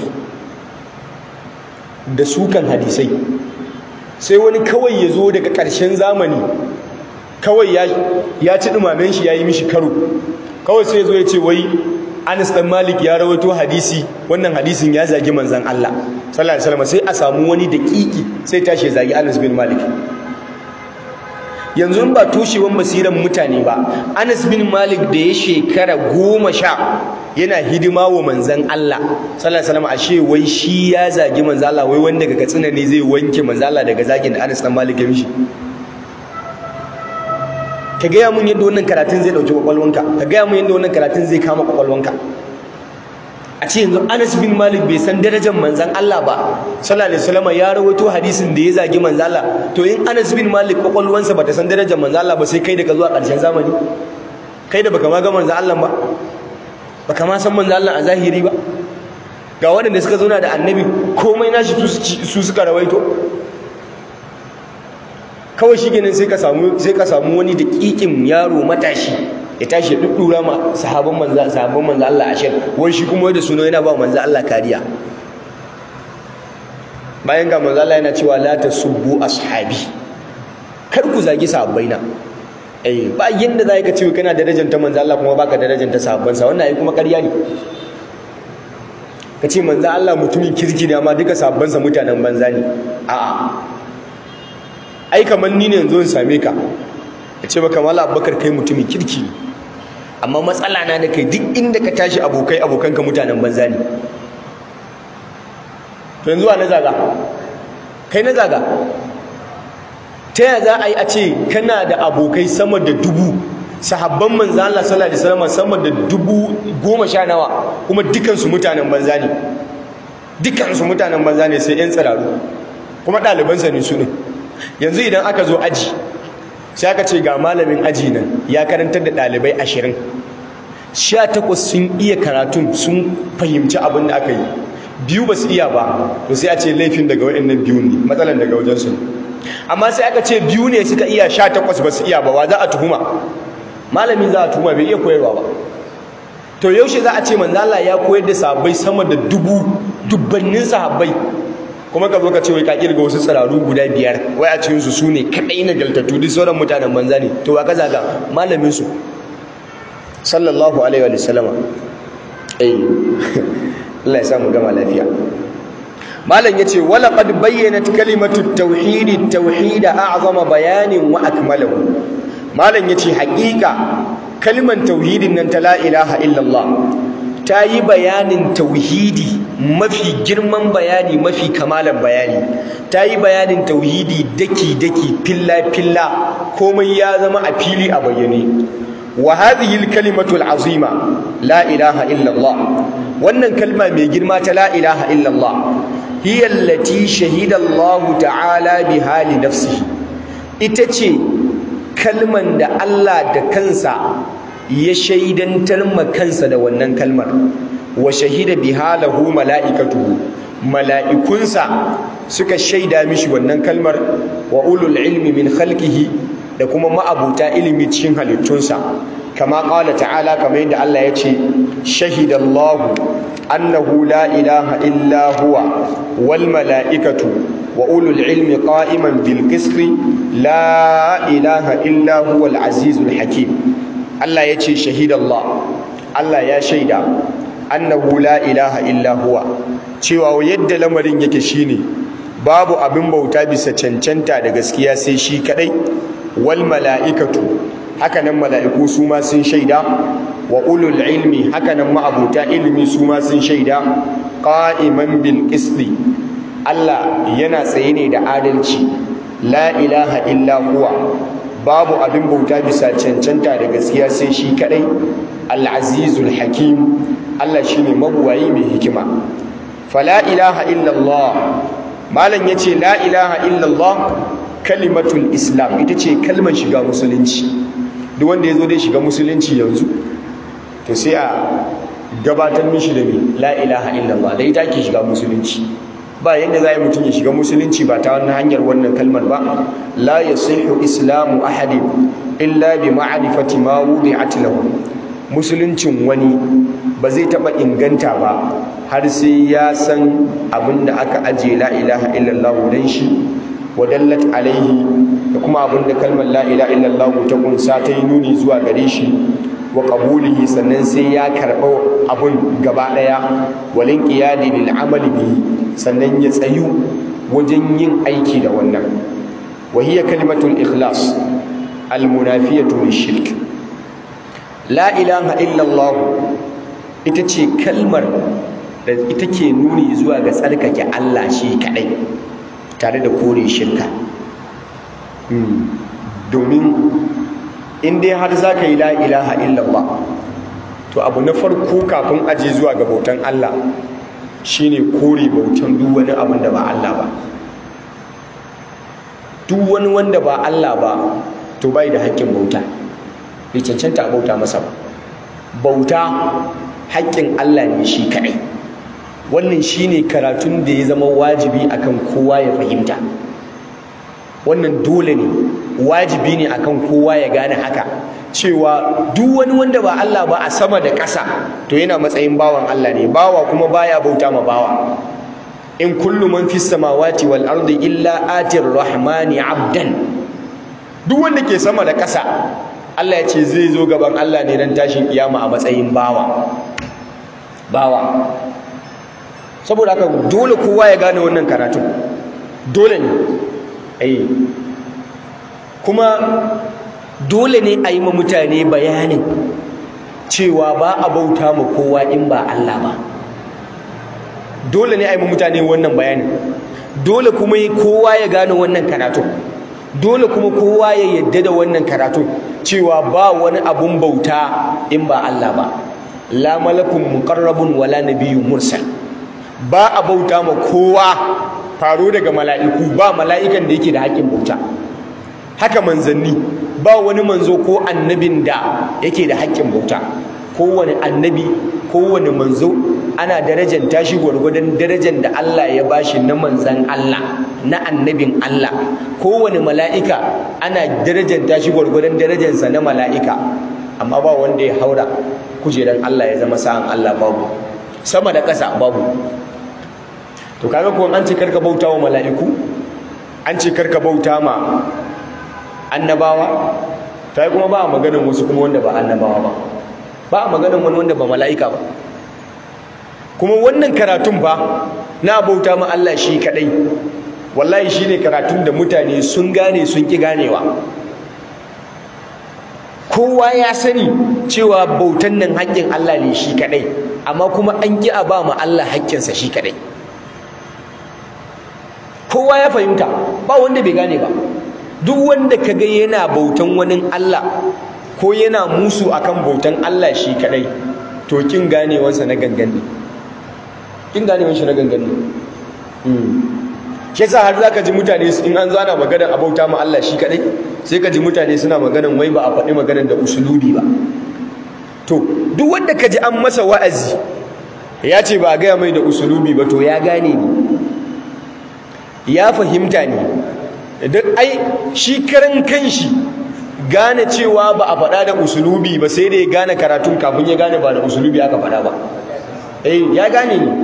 da sukan hadisai sai wani kawai ya zo daga ƙarshen zamani kawai ya ci ɗumamen shi ya yi mishi karo kawai sai ya zo ya ce wai Anas dan Malik ya rawaito hadisi wannan hadisin ya zagi manzon Allah sallallahu alaihi wasallam sai a samu wani daƙiƙi sai tashi zagi Anas bin Malik yanzu in ba toshewan basiran mutane ba Anas bin Malik da ya shekara goma sha yana hidima wa manzan Allah sallallahu alaihi wasallam ashe wai shi ya zagi manzan Allah wai wanda daga katsina ne zai wanke manzan Allah daga zagin da Anas dan Malik ya mishi ka gaya mun yadda wannan karatun zai dauki kwakwalwanka ka gaya mun yadda wannan karatun zai kama kwakwalwanka a ce yanzu Anas bin Malik bai san darajar manzan Allah ba sallallahu alaihi wasallam ya rawaito hadisin da ya zagi manzan Allah to in Anas bin Malik kwakwalwansa bata san darajar manzan Allah ba sai kai da ka zuwa ƙarshen zamani kai da baka ma ga manzan Allah ba baka ma san manzan Allah a zahiri ba ga waɗanda suka zauna da annabi komai nashi su suka rawaito kawai shi kenan sai ka samu sai ka samu wani daƙiƙin yaro matashi ya tashi ya duddura ma sahabban manzo sahabban manzo Allah ashir wai shi kuma da suno yana ba manzo Allah kariya bayan ga manzo Allah yana cewa la tasubbu ashabi kar ku zagi sahabbaina eh ba yanda zai ka ce kana darajar ta manzo Allah kuma baka darajar ta sahabban sa wannan ai kuma ƙarya ne ka ce manzo Allah mutumin kirki ne amma duka sahabban sa mutanen banza ne a'a ai kamar ni ne yanzu in same ka ya ce maka mala abubakar kai mutumin kirki ne amma matsala na da kai duk inda ka tashi abokai abokanka mutanen banza ne to yanzu a na zaga kai na zaga ta yaya za a yi a ce kana da abokai sama da dubu sahabban manzo Allah sallallahu alaihi wasallam sama da dubu goma sha nawa kuma dukansu mutanen banza ne dukansu mutanen banza ne sai yan tsiraru kuma ɗalibansa ne su ne yanzu idan aka zo aji sai aka ce ga malamin aji nan ya karantar da ɗalibai ashirin sha takwas sun iya karatun sun fahimci abin da aka yi biyu ba su iya ba to sai a ce laifin daga waɗannan biyu ne matsalan daga wajensu amma sai aka ce biyu ne suka iya sha takwas ba su iya ba wa za a tuhuma malamin za a tuhuma bai iya koyarwa ba to yaushe za a ce manzo Allah ya koyar da sahabbai sama da dubu dubbannin sahabbai kuma ka zo ka ce wai ka kirga wasu tsiraru guda biyar wai a cikin su sune kadai na galtatu duk sauran mutanen banza ne to wa ka zaga malamin su sallallahu alaihi wa sallama eh Allah ya samu gama lafiya malam yace wala qad bayyanat kalimatu tauhid tauhid a'zama bayanin wa akmalahu malam yace haƙiƙa kalman tauhidin nan ta la ilaha illallah ta yi bayanin tauhidi mafi girman bayani mafi kamalan bayani ta yi bayanin tauhidi daki-daki filla-filla komai ya zama a fili a bayyane wa hadhihi al-kalimatu al-azima la ilaha illa Allah wannan kalma mai girma ta la ilaha illa Allah hiya allati shahida Allah ta'ala biha li nafsihi ita ce kalman da Allah da kansa ya shaidantar ma kansa da wannan kalmar wa shahida biha lahu mala'ikatuhu mala'ikunsa suka shaida mishi wannan kalmar wa ulul ilmi min khalqihi da kuma ma'abuta ilimi cikin halittunsa kama qala ta'ala kamar yadda Allah ya ce shahidallahu annahu la ilaha illa huwa wal mala'ikatu wa ulul ilmi qa'iman bil qisti la ilaha illa huwa al azizul hakim Allah ya ce shahidallah Allah ya shaida annahu la ilaha illa huwa cewa yadda lamarin yake shine babu abin bauta bisa cancanta da gaskiya sai shi kadai wal mala'ikatu hakanan mala'iku su ma sun shaida wa ulul ilmi hakanan ma'abuta ilmi su ma sun shaida qa'iman bil qisti Allah yana tsaye ne da adalci la ilaha illa huwa babu abin bauta bisa cancanta da gaskiya sai shi kadai al-azizul hakim Allah shine mabuwayi mai hikima fala ilaha illallah malam yace la ilaha illallah kalimatul islam ita ce kalmar shiga musulunci duk wanda yazo dai shiga musulunci yanzu to sai a gabatar mishi da me la ilaha illallah da ita ke shiga musulunci ba yadda za a yi mutum ya shiga musulunci ba ta wannan hanyar wannan kalmar ba la yasihu islamu ahadin illa bi ma'rifati ma wudi'at lahu musuluncin wani ba zai taba inganta ba har sai ya san abin da aka ajiye la ilaha illallah dan shi wa dallat alaihi da kuma abin da kalmar la ilaha illallah ta kunsa ta yi nuni zuwa gare shi wa qabulihi sannan sai ya karɓa abun gaba ɗaya walin qiyadi lil amali bihi sannan ya tsayu wajen yin aiki da wannan wa hiya kalimatul ikhlas al munafiyatu lishirk la ilaha illa allah ita ce kalmar da ita ke nuni zuwa ga tsarkake Allah shi kadai tare da kore shirka domin in dai har za ka yi la ilaha illallah to abu na farko kafin aje zuwa ga bautan Allah shine kore bautan duk wani abin da ba Allah ba duk wani wanda ba Allah ba to bai da haƙƙin bauta bai cancanta a bauta masa ba bauta haƙƙin Allah ne shi kaɗai wannan shine karatun da ya zama wajibi akan kowa ya fahimta wannan dole ne wajibi ne akan kowa ya gane haka cewa duk wani wanda ba Allah ba a sama da ƙasa to yana matsayin bawan Allah ne bawa kuma baya bauta ma bawa in kullu man fis samawati wal ardi illa atir rahmani abdan duk wanda ke sama da ƙasa Allah ya ce zai zo gaban Allah ne dan tashin kiyama a matsayin bawa bawa saboda haka dole kowa ya gane wannan karatu dole ne ai kuma dole ne a yi ma mutane bayanin cewa ba a bauta ma kowa in ba Allah ba dole ne a yi ma mutane wannan bayanin dole kuma kowa ya gane wannan karatu dole kuma kowa ya yadda da wannan karatu cewa ba wani abun bauta in ba Allah ba la malakun muqarrabun wala nabiyyun mursal ba a bauta ma kowa faro daga mala'iku ba mala'ikan da yake da haƙƙin bauta haka manzanni ba wani manzo ko annabin da yake da haƙƙin bauta kowane annabi kowane manzo ana darajar tashi gwargwadon darajar da Allah ya bashi na manzan Allah na annabin Allah kowane mala'ika ana darajar tashi gwargwadon darajarsa na mala'ika amma ba wanda ya haura kujeran Allah ya zama sa'an Allah babu sama da ƙasa babu to kaga ko an ce karka bauta wa mala'iku an ce karka bauta ma annabawa ta kuma ba a maganin wasu kuma wanda ba annabawa ba ba a maganin wani wanda ba mala'ika ba kuma wannan karatun ba na bauta ma Allah shi kadai wallahi shine karatun da mutane sun gane sun ki ganewa kowa ya sani cewa bautan nan haƙƙin Allah ne shi kadai amma kuma an ki a ba ma Allah haƙƙinsa shi kadai kowa ya fahimta ba wanda bai gane ba duk wanda kaga yana bautan wani Allah ko yana musu akan bautan Allah shi kadai to kin ganewansa na gangan ne kin ganewan shi na gangan ne shi yasa har zaka ji mutane in an zo ana maganar abauta ma Allah shi kadai sai ka ji mutane suna maganar wai ba a faɗi maganar da usulubi ba to duk wanda ka ji an masa wa'azi ya ce ba a gaya mai da usulubi ba to ya gane ne ya fahimta ne duk ai shi karan kanshi gane cewa ba a faɗa da usulubi ba sai da ya gane karatun kafin ya gane ba da usulubi aka faɗa ba eh ya gane ne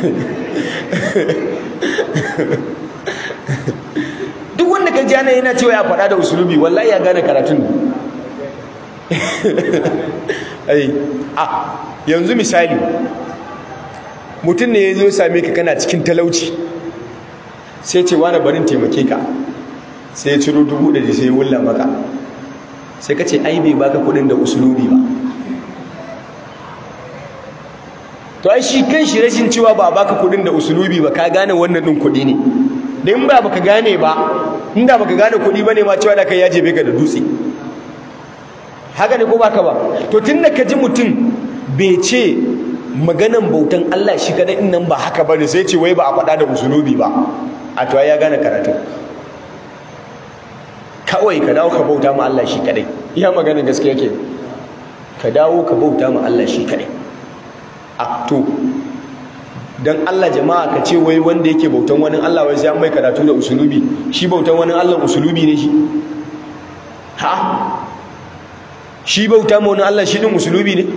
duk wanda ka ji yana cewa ya faɗa da usulubi wallahi ya gane karatun ne ai a yanzu misali mutum ne ya zo same ka kana cikin talauci sai ce wani barin taimake ka sai ya ciro dubu ɗari sai ya wulla maka sai ka ce ai bai baka kuɗin da usulubi ba to ai shi kan shi rashin cewa ba baka kuɗin da usulubi ba ka gane wannan ɗin kuɗi ne da in ba baka gane ba inda baka gane kuɗi bane ma cewa da kai ya jebe ka da dutse haka ne ko baka ba to tunda ka ji mutum bai ce maganan bautan Allah shi kadai din nan ba haka bane sai ce wai ba a faɗa da usulubi ba a to ya gane karatu kawai ka dawo ka bauta ma Allah shi kadai iya maganar gaskiya ke ka dawo ka bauta ma Allah shi kadai a to dan Allah jama'a ka ce wai wanda yake bautan wani Allah wai sai an mai karatu da usulubi shi bautan wani Allah usulubi ne shi ha shi bauta ma wani Allah shi din usulubi ne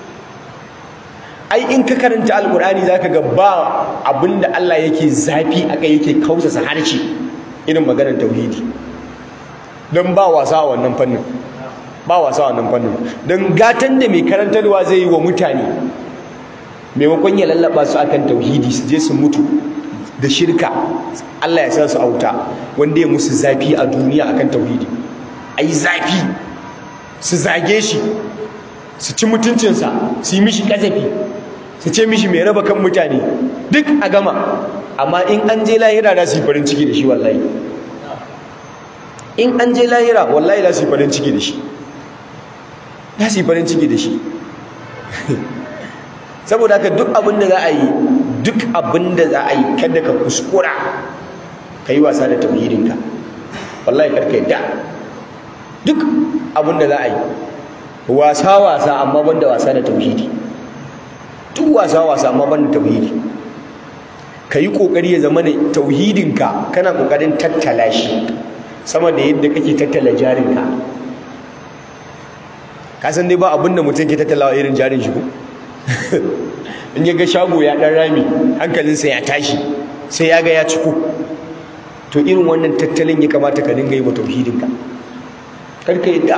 ai in ka karanta alkur'ani zaka ga ba abinda Allah yake zafi akai yake kausasa harshe irin maganar tauhidi don ba wasa a wannan fannin ba wasa a wannan fannin don gatan da mai karantarwa zai yi wa mutane maimakon ya lallaba su akan tauhidi su je su mutu da shirka Allah ya sa su auta wanda ya musu zafi a duniya akan tauhidi ai zafi su zage shi su ci mutuncinsa su yi mishi kazafi su ce mishi mai raba kan mutane duk a gama amma in an je lahira za su yi farin ciki da shi wallahi in an je lahira wallahi za su yi farin ciki da shi za su yi farin ciki da shi saboda haka duk abin da za a yi duk abin da za a yi kada ka kuskura ka yi wasa da tauhidinka wallahi karka yadda duk abin da za a yi wasa-wasa amma banda wasa da tauhidi duk wasa-wasa amma banda tauhidi ka yi ƙoƙari ya zama da tauhidinka kana ƙoƙarin tattala shi sama da yadda kake tattala jarinka ka san dai ba abin da mutum ke tattalawa irin jarin shi ko in ya ga shago ya ɗan rami hankalinsa ya tashi sai ya ga ya ciko to irin wannan tattalin ya kamata ka dinga yi wa tauhidinka karka yadda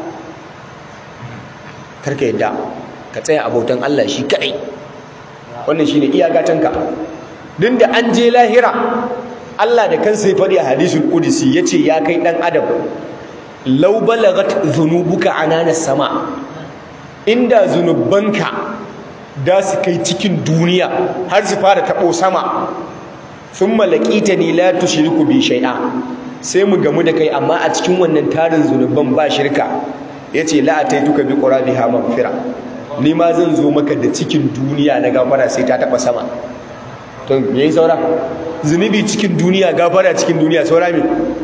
karka yadda ka tsaya abotan Allah shi kadai wannan shine iyagatanka din da an je lahira Allah da kansa ya faɗi a hadisul qudsi yace ya kai dan adam law balagat dhunubuka ananas sama inda zunubanka da su kai cikin duniya har su fara tabo sama thumma laqitani la tushriku bi shay'a sai mu gamu da kai amma a cikin wannan tarin zunuban ba shirka yace la ataituka bi qurabiha maghfira ni ma zan zo maka da cikin duniya na gafara sai ta taba sama to me yi saura zunubi cikin duniya gafara cikin duniya saura me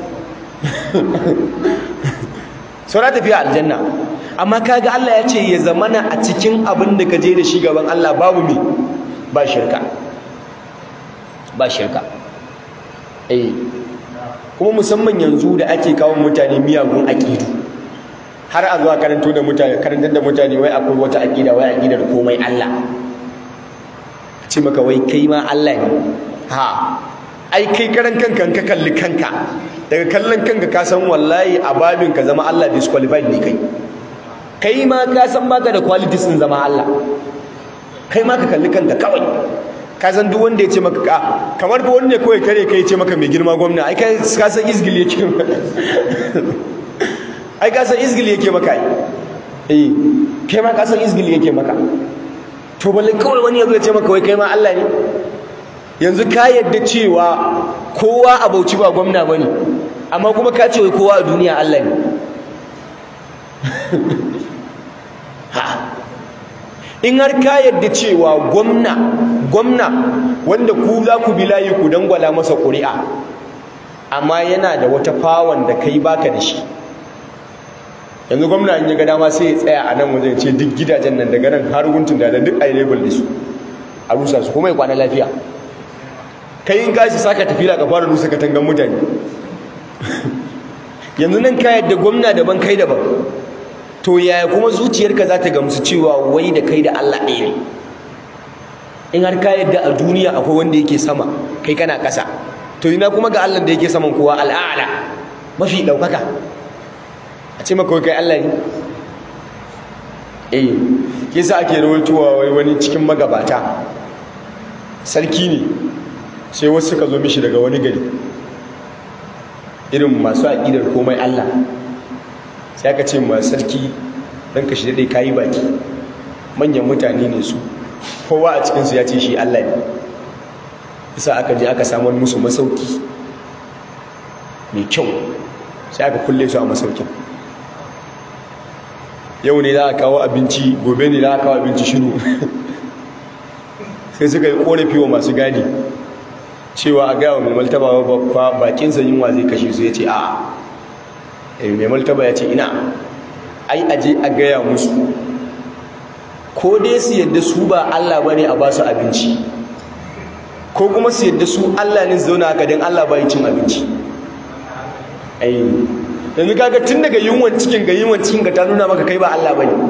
saura tafiya aljanna amma kaga Allah ya ce ya zamana a cikin abin da ka je da shi gaban Allah babu me ba shirka ba shirka eh kuma musamman yanzu da ake kawo mutane miyagun aƙidu har a zuwa karanto da mutane karantar da mutane wai akwai wata aƙida wai aƙidar komai Allah ce maka wai kai ma Allah ne ha ai kai karan kanka ka kalli kanka daga kallon kanka ka san wallahi a babin ka zama Allah disqualified ne kai kai ma ka san baka da qualities din zama Allah kai ma ka kalli kanka kawai ka san duk wanda ya ce maka ka kamar ba wanda kawai kare kai ya ce maka mai girma gwamna ai kai ka san izgil yake ai ka san izgil yake maka ai eh kai ma ka san izgil yake maka to balle kawai wani yazo ya ce maka wai kai ma Allah ne yanzu ka yadda cewa kowa a Bauchi ba gwamna bane amma kuma ka ce wai kowa a duniya Allah ne ha in har ka yadda cewa gwamna gwamna wanda ku za ku bi layi ku dangwala masa ƙuri'a amma yana da wata fawon da kai baka da shi yanzu gwamna in ya ga dama sai ya tsaya a nan wajen ce duk gidajen nan daga nan har guntun da duk a yi label da su a rusa su kuma ya kwana lafiya kai in kashi saka tafiya ka fara rusa katangan mutane yanzu nan ka yadda gwamna daban kai daban to yaya kuma zuciyarka za ta gamsu cewa wai da kai da Allah ɗaya ne in har ka yadda a duniya akwai wanda yake sama kai kana ƙasa to ina kuma ga Allah da yake saman kowa al'ala mafi ɗaukaka a ce maka kai Allah ne eh kisa ake rawaitowa wai wani cikin magabata sarki ne sai wasu suka zo mishi daga wani gari irin masu aƙidar komai Allah sai aka ce ma sarki dan ka shi dai kayi baki manyan mutane ne su kowa a cikinsu ya ce shi Allah ne isa aka je aka samar musu masauki mai kyau sai aka kulle su a masaukin yau ne za a kawo abinci gobe ne za a kawo abinci shiru sai suka yi korafi wa masu gadi cewa a gaya wa mai maltaba ba bakinsa yunwa zai kashe su ya ce a mai maltaba ya ce ina ai aje a gaya musu ko dai su yadda su ba Allah bane a basu abinci ko kuma su yadda su Allah ne zauna haka don Allah bai cin abinci ai yanzu kaga tun daga yunwan cikin ga yunwan cikin ka ta nuna maka kai ba Allah bane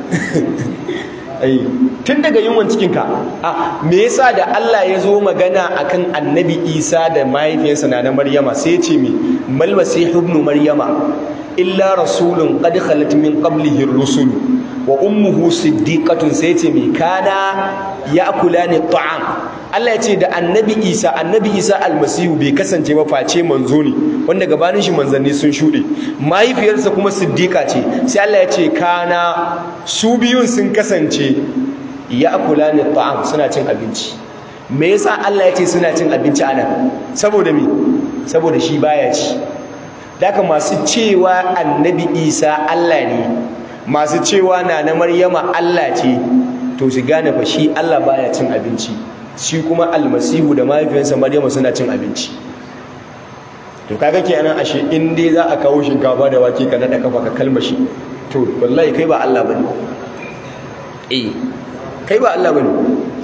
ai tun daga yunwan cikin ka a me yasa da Allah ya zo magana akan Annabi Isa da mahaifiyarsa na na Maryama sai ya ce mi mal masih ibn Maryama illa rasulun qad khalat min qablihi ar-rusul wa ummuhu siddiqatun sai ce mi kana ya'kulani ta'am Allah ya ce da annabi Isa annabi Isa almasihu bai kasance ba face manzo ne wanda gabanin shi manzanni sun shuɗe mahaifiyarsa kuma siddiqa ce sai Allah ya ce kana su biyun sun kasance ya'kulani ta'am suna cin abinci me yasa Allah ya ce suna cin abinci anan saboda me saboda shi baya ci daga masu cewa annabi Isa Allah ne masu cewa na na Maryama Allah ce to su gane fa shi Allah baya cin abinci shi kuma almasihu da mahaifiyarsa maryama suna cin abinci to kaga kenan ashe in dai za a kawo shinkafa da wake ka nada kafa ka kalmashi to wallahi kai ba Allah bane eh kai ba Allah bane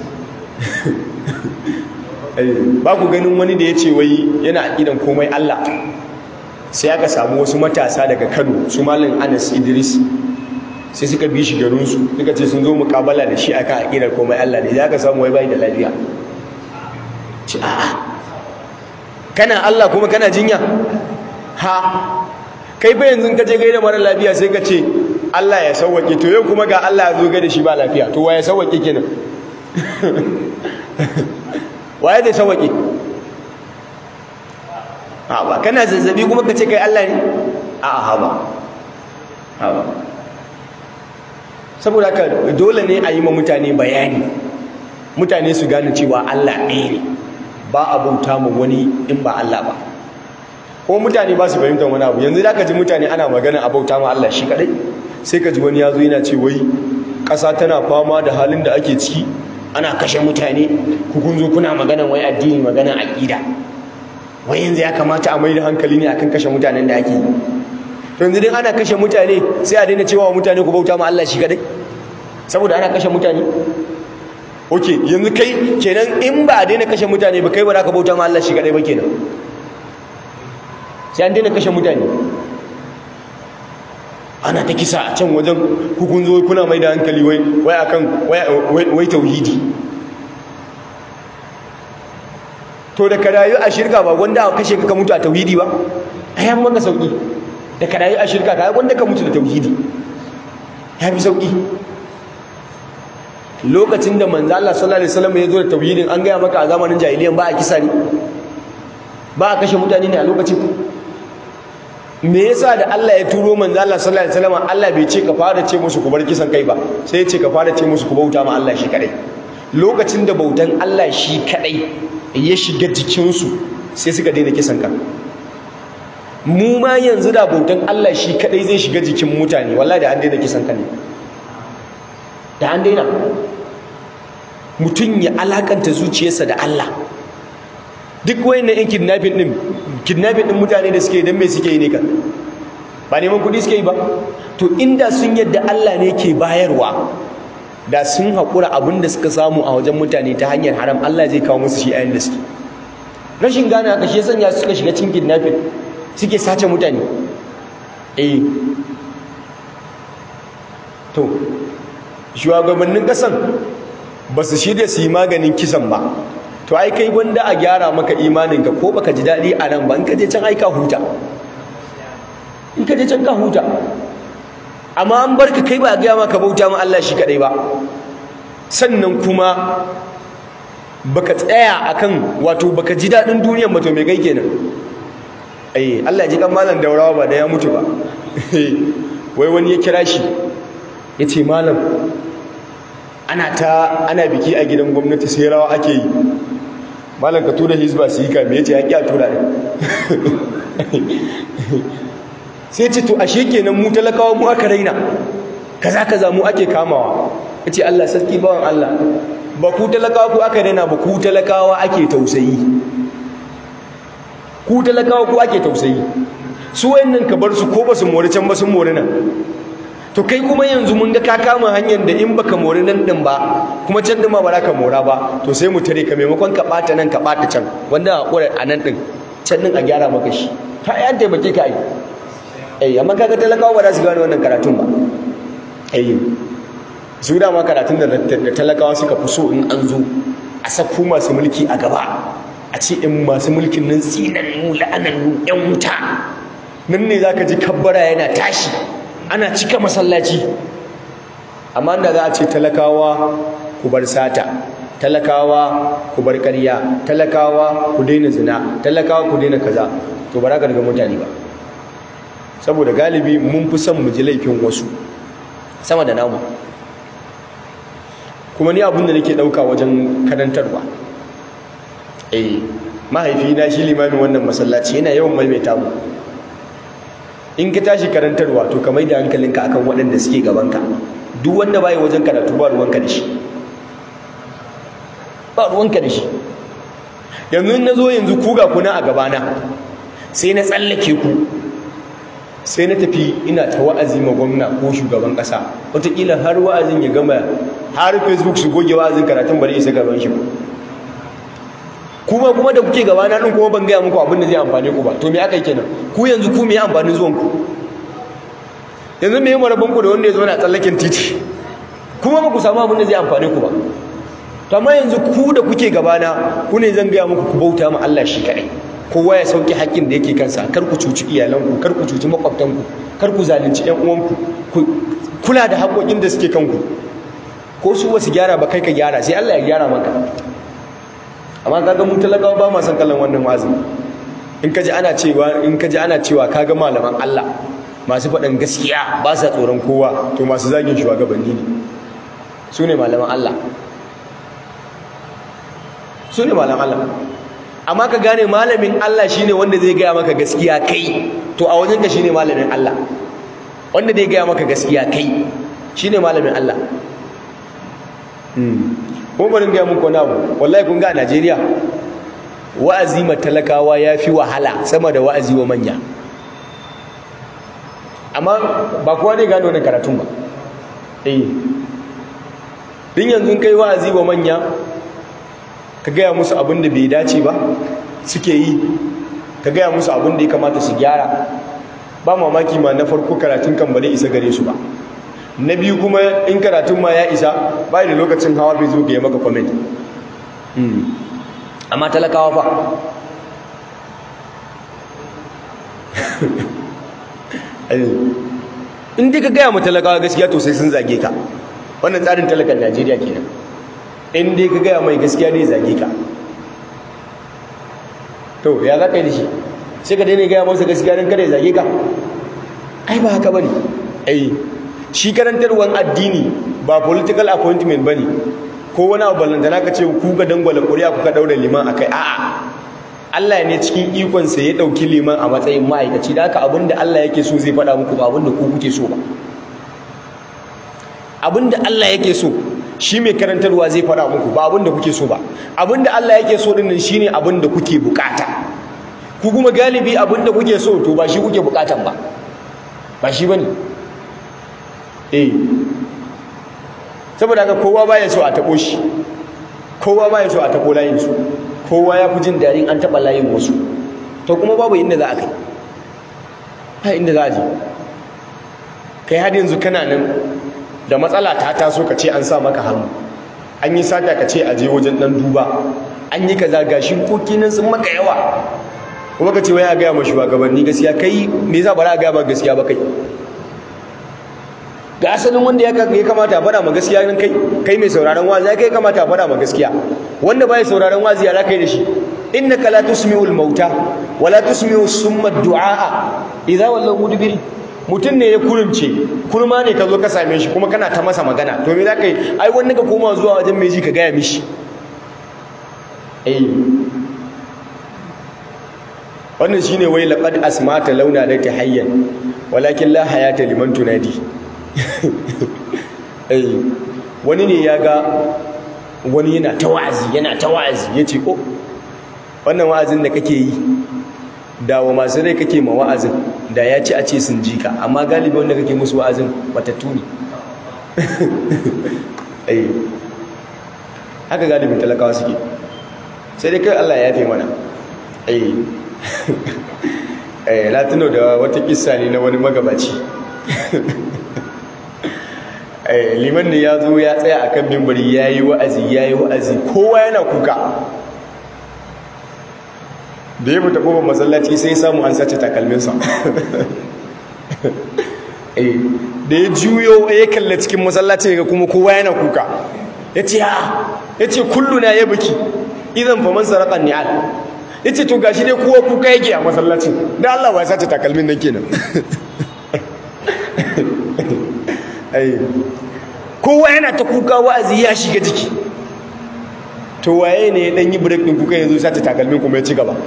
eh ba ku ganin wani da yace wai yana aqidan komai Allah sai aka samu wasu matasa daga Kano su malam Anas Idris sai suka bi shi garinsu suka ce sun zo mukabala da shi akan aƙidar komai Allah ne za ka samu wai bai da lafiya ci a'a kana Allah kuma kana jinya ha kai fa yanzu ka je gaida mara lafiya sai ka ce Allah ya sauwake to yau kuma ga Allah ya zo gaida shi ba lafiya to wa ya sauwake kenan waye zai sauwake a ba kana zazzabi kuma ka ce kai Allah ne a'a ha ba ha ba saboda haka dole ne a yi ma mutane bayani mutane su gane cewa Allah ɗaya ne ba a bauta ma wani in ba Allah ba ko mutane ba su fahimtar wani abu yanzu da ka ji mutane ana magana a bauta ma Allah shi kadai sai ka ji wani ya zo yana ce wai ƙasa tana fama da halin da ake ciki ana kashe mutane ku kun zo kuna magana wai addini magana aƙida wai yanzu ya kamata a mai da hankali ne akan kashe mutanen da ake yi yanzu dai ana kashe mutane sai a daina cewa mutane ku bauta ma Allah shi kadai saboda ana kashe mutane ok yanzu kai kenan in ba a daina kashe mutane ba kai ba za ka bauta ma Allah shi kadai ba kenan sai an daina kashe mutane ana ta kisa a can wajen hukun zo kuna mai da hankali wai wai akan wai tauhidi to da ka rayu a shirka ba wanda a kashe ka mutu a tauhidi ba ayan maka sauki da ka rayu a shirka ka wanda ka mutu da tauhidi ya fi sauki lokacin da manzo Allah sallallahu alaihi wasallam ya zo da tauhidin an gaya maka a zamanin jahiliyan ba a kisa ne ba a kashe mutane ne a lokacin me yasa da Allah ya turo manzo Allah sallallahu alaihi wasallam Allah bai ce ka fara ce musu ku bar kisan kai ba sai ya ce ka fara ce musu ku bauta ma Allah shi kadai lokacin da bautan Allah shi kadai ya shiga jikinsu sai suka daina kisan kan mu ma yanzu da bautan Allah shi kadai zai shiga jikin mutane wallahi da an daina kisan kan da an daina mutum ya alakanta zuciyarsa da Allah duk wayannan yan kidnapping din kidnapping din mutane da suke dan me suke yi ne kan ba neman kudi suke yi ba to inda sun yadda Allah ne ke bayarwa da sun haƙura abin da suka samu a wajen mutane ta hanyar haram Allah zai kawo musu shi a yanda suke rashin gane haka shi sanya suka shiga cikin kidnapping suke sace mutane eh to shugabannin kasan ba su shirya su yi maganin kisan ba to ai kai wanda a gyara maka imaninka ko baka ji daɗi a nan ba in ka je can ai ka huta in ka je can ka huta amma an barka kai ba a gaya maka bauta ma Allah shi kadai ba sannan kuma baka tsaya akan wato baka ji daɗin duniyar ba to me kai kenan ai Allah ji kan malam daurawa ba da ya mutu ba wai wani ya kira shi ya ce malam ana ta ana biki a gidan gwamnati sai rawa ake yi malam ka tura hizba su yi kame ya ce ya ƙi a tura ne sai ce to ashe kenan mu talakawa mu aka raina kaza kaza mu ake kamawa ya ce Allah sarki bawan Allah ba ku talakawa ku aka raina ba ku talakawa ake tausayi ku talakawa ku ake tausayi su wayannan ka bar su ko ba su mori can ba sun mori nan to kai kuma yanzu mun ga ka kama hanyar da in baka mori nan din ba kuma can din ma ba za ka mora ba to sai mu tare ka maimakon ka bata nan ka bata can wanda hakura a nan din can din a gyara maka shi ta yan taimake ka yi eh amma kaga talakawa ba za su gane wannan karatun ba eh su da ma karatun da talakawa suka fi so in an zo a sakku masu mulki a gaba a ce in masu mulkin nan tsinannu la'anannu yan wuta nan ne zaka ji kabbara yana tashi ana cika masallaci amma da za a ce talakawa ku bar sata talakawa ku bar ƙarya talakawa ku daina zina talakawa ku daina kaza to ba za ka daga mutane ba saboda galibi mun fi son mu ji laifin wasu sama da namu kuma ni abin da nake ɗauka wajen karantarwa eh mahaifina shi limamin wannan masallaci yana yawan maimaita mu in ka tashi karantarwa to ka maida hankalinka akan waɗanda suke gabanka duk wanda bai wajen karatu ba ruwanka da shi ba ruwanka da shi yanzu na zo yanzu ku ga kuna a gabana sai na tsallake ku sai na tafi ina ta wa'azi ma gwamna ko shugaban ƙasa wataƙila har wa'azin ya gama har facebook su goge wa'azin karatun bari isa gaban shi kuma kuma da kuke gabana din kuma ban gaya muku abin da zai amfane ku ba to me aka yi kenan ku yanzu ku me ya amfanin zuwan ku yanzu me ya marabin ku da wanda ya zo na tsallaken titi kuma ba ku samu abin da zai amfane ku ba to amma yanzu ku da kuke gabana ku ne zan gaya muku ku bauta ma Allah shi kadai kowa ya sauki haƙƙin da yake kansa kar ku cuci iyalanku kar ku cuci makwabtanku kar ku zalunci ƴan uwanku ku kula da haƙoƙin da suke kanku ko su ba su gyara ba kai ka gyara sai Allah ya gyara maka amma kaga mu talakawa ba ma san kallon wannan wa'azi in kaji ana cewa in kaji ana cewa kaga malaman Allah masu faɗin gaskiya ba sa tsoron kowa to masu zagin shugabanni ne su ne malaman Allah su ne malaman Allah amma ka gane malamin Allah shine wanda zai gaya maka gaskiya kai to a wajen ka shine malamin Allah wanda zai gaya maka gaskiya kai shine malamin Allah kuma bari gaya muku wani abu wallahi kun ga a Najeriya wa'azi ma talakawa ya fi wahala sama da wa'azi wa manya amma ba kowa ne gane wannan karatun ba eh din yanzu kai wa'azi wa manya ka gaya musu abin da bai dace ba suke yi ka gaya musu abin da ya kamata su gyara ba mamaki ma na farko karatun kan ba isa gare su ba na biyu kuma in karatun ma ya isa ba da lokacin hawa bai zo ga ya maka comment amma talakawa fa in dai ka gaya mu talakawa gaskiya to sai sun zage ka wannan tsarin talakan najeriya kenan in dai ka gaya mai gaskiya dai zage ka to ya za ka yi da shi sai ka daina gaya masa gaskiya don kada ya zage ka ai ba haka bane ai shi karantarwan addini ba political appointment bane ko wani abu ballantana ka ce ku ga dangwala ƙuri'a kuka daura liman akai a'a Allah ne cikin ikonsa ya ɗauki liman a matsayin ma'aikaci da haka abinda Allah yake so zai faɗa muku ba abinda ku kuke so ba abinda Allah yake so shi mai karantarwa zai faɗa muku ba abinda kuke so ba abinda Allah yake so din nan shine abinda kuke bukata ku kuma galibi abinda kuke so to ba shi kuke bukatan ba ba shi bane eh saboda haka kowa baya so a tabo shi kowa baya so a tabo layin su kowa ya fi jin daɗin an taɓa layin wasu to kuma babu inda za a kai ha inda za a je kai har yanzu kana nan da matsala ta taso ka ce an sa maka hannu an yi sata ka ce a je wajen ɗan duba an yi kaza gashi koki nan sun maka yawa kuma ka ce wai a gaya ma shugabanni gaskiya kai me yasa ba za a gaya ma gaskiya ba kai ga asalin wanda ya kamata a faɗa ma gaskiya nan kai kai mai sauraron wazi ya kai kamata a faɗa ma gaskiya wanda bai sauraron wazi ya kai da shi innaka la tusmi'ul mauta wa la tusmi'u summa du'a idza wallaw mudbiri mutun ne ya kurumce kurma ne ka zo ka same shi kuma kana ta masa magana to me zaka yi ai wanda ka koma zuwa wajen mai ji ka gaya mishi eh wannan shine wai laqad asmata launa da tahayyan walakin la hayata liman tunadi eh wani ne ya ga wani yana ta wa'azi yana ta wa'azi yace oh wannan wa'azin da kake yi da wa masu rai kake ma wa'azin da ya ci a ce sun ji ka amma galibi wanda kake musu wa'azin matattu ne eh haka galibin talakawa suke sai dai kai Allah ya yafe mana eh eh na tuno da wata kissa ne na wani magabaci eh liman ne ya zo ya tsaya akan mimbari yayi wa'azi yayi wa'azi kowa yana kuka da ya fita kofar masallaci sai ya samu an sace takalminsa eh da ya juyo ya kalla cikin masallaci ga kuma kowa yana kuka ya ce ha ya ce kulluna ya biki idan fa man saraka ni'al ya ce to gashi dai kowa kuka yake a masallacin da Allah ba ya sace takalmin nan kenan kowa yana ta kuka wa'azi ya shiga jiki to waye ne ya dan yi break din kuka yanzu sace takalmin kuma ya ci gaba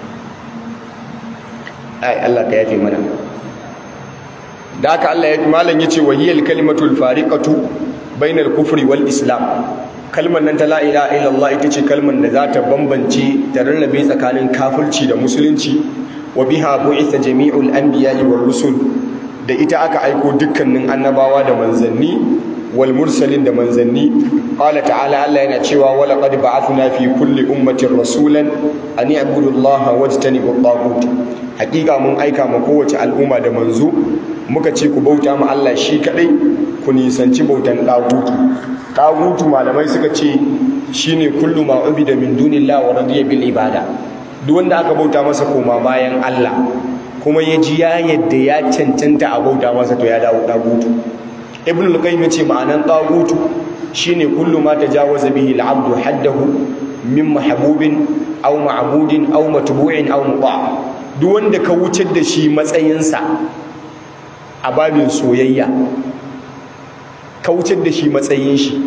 ai Allah ka yafe mana da haka Allah ya malam yace wahiyal kalimatul fariqatu bainal kufri wal islam kalmar nan ta la ilaha illallah ita ce kalmar da za ta bambance ta rarrabe tsakanin kafirci da musulunci wa biha bu'itha jami'ul anbiya'i war rusul da ita aka aiko dukkanin annabawa da manzanni wal mursalin da manzanni qala ta'ala Allah yana cewa wa laqad ba'athna fi kulli ummatin rasulan an i'budu allaha wajtanibu at-taghut hakika mun aika ma kowace al'umma da manzo muka ce ku bauta ma Allah shi kadai ku nisanci bautan dagutu dagutu malamai suka ce shine kullu ma ubida min dunillahi wa radiya bil ibada duk wanda aka bauta masa koma bayan Allah kuma ya ji ya yadda ya cancanta a bauta masa to ya dawo dagutu ibn al-qayyim yace ma'anan dagutu shine kullu ma tajawaza bihi al-abdu haddahu min mahbubin aw ma'budin aw matbu'in aw muta' duk wanda ka wucar da shi matsayinsa a babin soyayya ka wucar da shi matsayin shi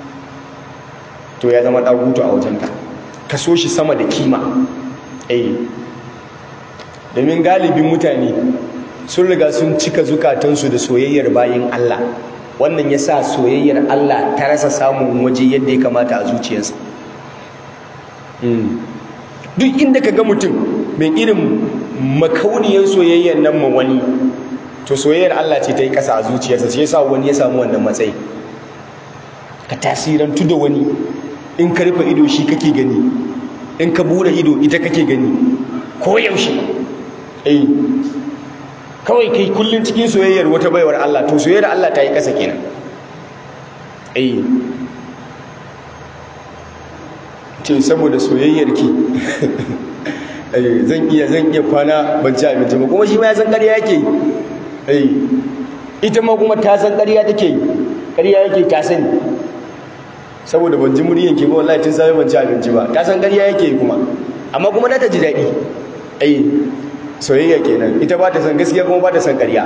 to ya zama dagutu a wajenka ka so shi sama da kima eh domin galibin mutane sun riga sun cika zukatansu da soyayyar bayin Allah wannan ya sa soyayyar Allah ta rasa samun waje yadda ya kamata a zuciyarsa duk inda ka ga mutum mai irin makauniyar soyayyar nan ma wani to soyayyar Allah ce ta yi ƙasa a zuciyarsa shi yasa wani ya samu wannan matsayi ka tasirantu da wani in ka rufe ido shi kake gani in ka bude ido ita kake gani ko yaushe eh kawai kai kullun cikin soyayyar wata baiwar Allah to soyayyar Allah ta yi ƙasa kenan eh ce saboda soyayyar ki zan iya zan iya kwana ban ci abinci ba kuma shi ma ya san ƙarya yake yi ita ma kuma ta san ƙarya take yi ƙarya yake ta sani saboda ban ji muryan ki ba wallahi tun sai ban ci abinci ba ta san ƙarya yake yi kuma amma kuma ta ji daɗi ai soyayya kenan ita ba ta san gaskiya kuma ba ta san ƙarya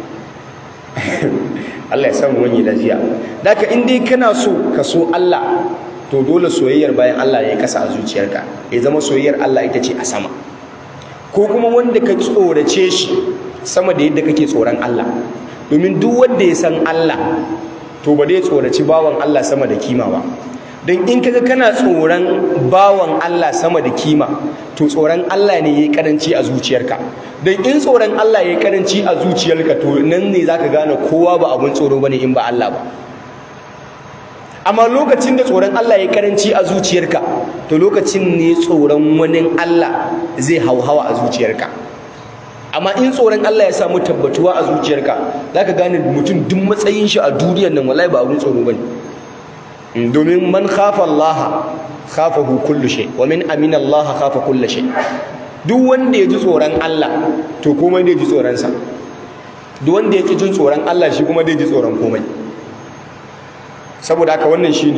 Allah ya samu wani lafiya daka in dai kana so ka so Allah to dole soyayyar bayan Allah ya kasa a zuciyarka ya zama soyayyar Allah ita ce a sama ko kuma wanda ka tsorace shi sama da yadda kake tsoron Allah domin duk wanda ya san Allah to ba dai tsoraci bawan Allah sama da kima ba don in kaga kana tsoron bawan Allah sama da kima to tsoron Allah ne yayi karanci a zuciyarka don in tsoron Allah yayi karanci a zuciyarka to nan ne zaka gane kowa ba abun tsoro bane in ba Allah ba amma lokacin da tsoron Allah ya karanci a zuciyarka to lokacin ne tsoron wani Allah zai hauhawa a zuciyarka amma in tsoron Allah ya samu tabbatuwa a zuciyarka zaka gane mutum duk matsayin shi a duniyar nan wallahi ba abun tsoro bane domin man khafa Allah khafahu kullu shay wa min amina Allah khafa kullu shay duk wanda ya ji tsoron Allah to komai da ya ji tsoron sa duk wanda ya ji tsoron Allah shi kuma da ya ji tsoron komai saboda haka wannan shine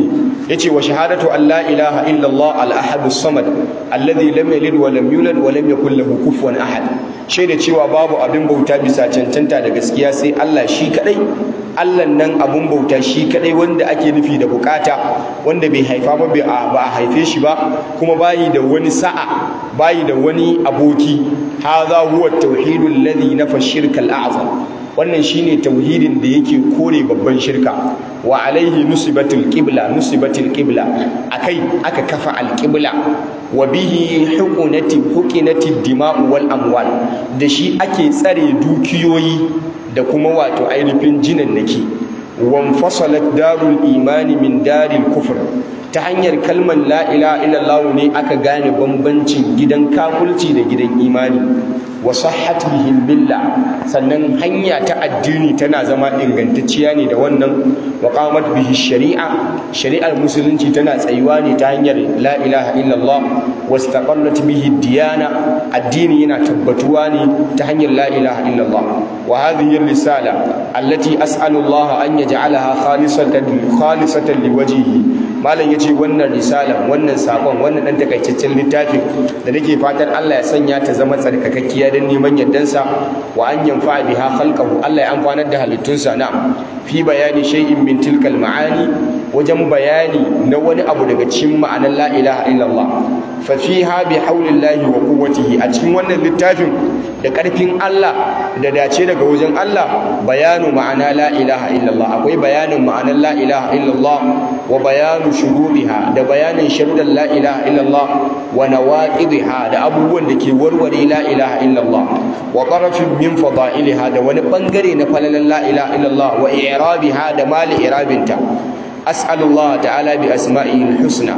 yace wa shahadatu an la ilaha illa Allah al-ahad as-samad alladhi lam yalid wa lam yulad wa lam yakul lahu kufuwan ahad shaida cewa babu abin bauta bisa cancanta da gaskiya sai Allah shi kadai Allah nan abun bauta shi kadai wanda ake nufi da bukata wanda bai haifa ba ba a haife shi ba kuma bayi da wani sa'a bayi da wani aboki hadha huwa at-tauhidul ladhi nafa shirka al-a'zam wannan shine tauhidin da yake kore babban shirka wa alaihi nusibatul qibla nusibatul qibla akai aka kafa al-qibla wa bihi hukunati hukinati dima'u wal amwal da shi ake tsare dukiyoyi da kuma wato ainihin jinannaki wanfasalat darul imani min daril kufr ta hanyar kalmar la ilaha illallah ne aka gane bambancin gidan kafulci da gidan imani wa sahhat bihi billah sannan hanya ta addini tana zama ingantacciya ne da wannan wa qamat bihi shari'a shari'ar musulunci tana tsayuwa ne ta hanyar la ilaha illallah wastaqallat bihi diyana addini yana tabbatuwa ne ta hanyar la ilaha illallah wa hadhihi risala allati as'alu Allah an yaj'alaha khalisatan khalisatan liwajhihi malam yace wannan risalan wannan sakon wannan dan takaitaccen littafin da nake fatan Allah ya sanya ta zama tsarkakakkiya dan neman yardansa wa an yanfa biha khalqahu Allah ya amfanar da halittunsa na fi bayani shay'in min tilkal ma'ani wajen bayani na wani abu daga cikin ma'anar la ilaha illallah fa fiha bi haulillahi wa quwwatihi a cikin wannan littafin da karfin Allah da dace daga wajen Allah bayanu ma'ana la ilaha illallah akwai bayanin ma'anar la ilaha illallah wa bayanu shuruɗiha da bayanin sharuɗan la ilaha illallah wa nawaqidiha da abubuwan da ke warware la ilaha illallah wa qarafin min fada'iliha da wani bangare na falalan la ilaha illallah wa i'rabiha da mali i'rabinta as'alullah ta'ala bi asma'ihil husna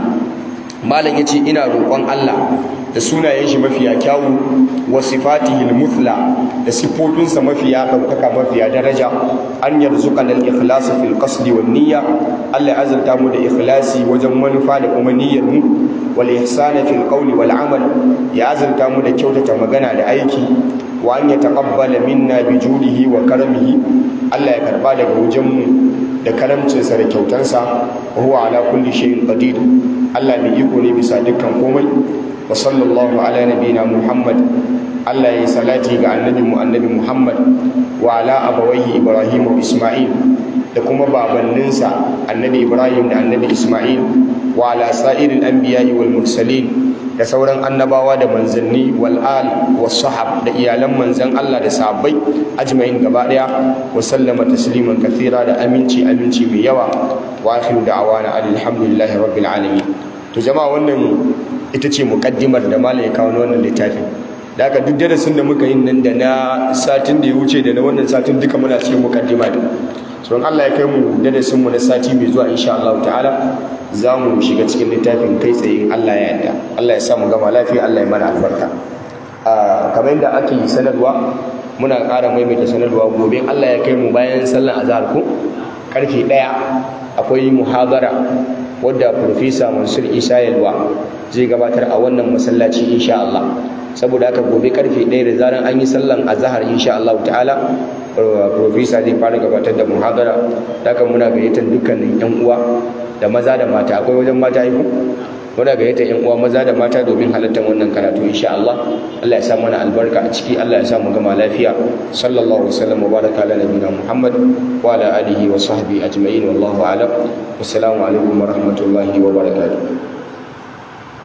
malam yace ina roƙon Allah da sunayen shi mafiya kyawu wa sifatihil muthla da sifofinsa mafiya ɗaukaka mafiya daraja an yarzuqana al-ikhlas fil qasdi wan niyya Allah ya azurta mu da ikhlasi wajen manufa da kuma niyyar mu wal ihsana fil qawli wal amal ya azurta mu da kyautata magana da aiki wa an yataqabbala minna bi judihi wa karamihi Allah ya karba daga wajen mu da karamcinsa da kyautansa wa huwa ala kulli shay'in qadir Allah mai iko ne bisa dukkan komai wa sallallahu ala nabina Muhammad Allah ya yi salati ga annabi mu annabi Muhammad wa ala abawaihi Ibrahim wa Isma'il da kuma babanninsa annabi Ibrahim da annabi Isma'il wa ala sa'iril anbiya'i wal mursalin da sauran annabawa da manzanni wal al was sahab da iyalan manzan Allah da sahabbai ajma'in gaba daya wa sallama tasliman kathira da aminci aminci mai yawa wa akhiru da'wana alhamdulillahi rabbil alamin to jama'a wannan ita ce muqaddimar da malai kawo wannan littafin da haka duk darasin da muka yi nan da na satin da ya wuce da na wannan satin duka muna cikin muqaddima ne so Allah ya kai mu darasin mu na sati mai zuwa insha Allah ta'ala za mu shiga cikin littafin kai tsaye Allah ya yarda Allah ya sa mu gama lafiya Allah ya mana albarka kamar yadda ake sanarwa muna ƙara maimaita sanarwa gobe Allah ya kai mu bayan sallan azhar ko karfe ɗaya akwai muhadara wadda Profesa Mansur Isa Yalwa zai gabatar a wannan masallaci insha Allah saboda haka gobe karfe ɗaya da zaran an yi sallan azhar insha Allah ta'ala Profesa zai fara gabatar da muhadara haka muna gayyatar dukkanin yan uwa da maza da mata akwai wajen mata yi muna gayyatar yan uwa maza da mata domin halartar wannan karatu insha Allah Allah ya sa mana albarka a ciki Allah ya sa mu gama lafiya sallallahu alaihi wasallam wa baraka ala nabiyina Muhammad wa ala alihi wa sahbihi ajma'in wallahu a'lam wassalamu alaikum wa rahmatullahi wa barakatuh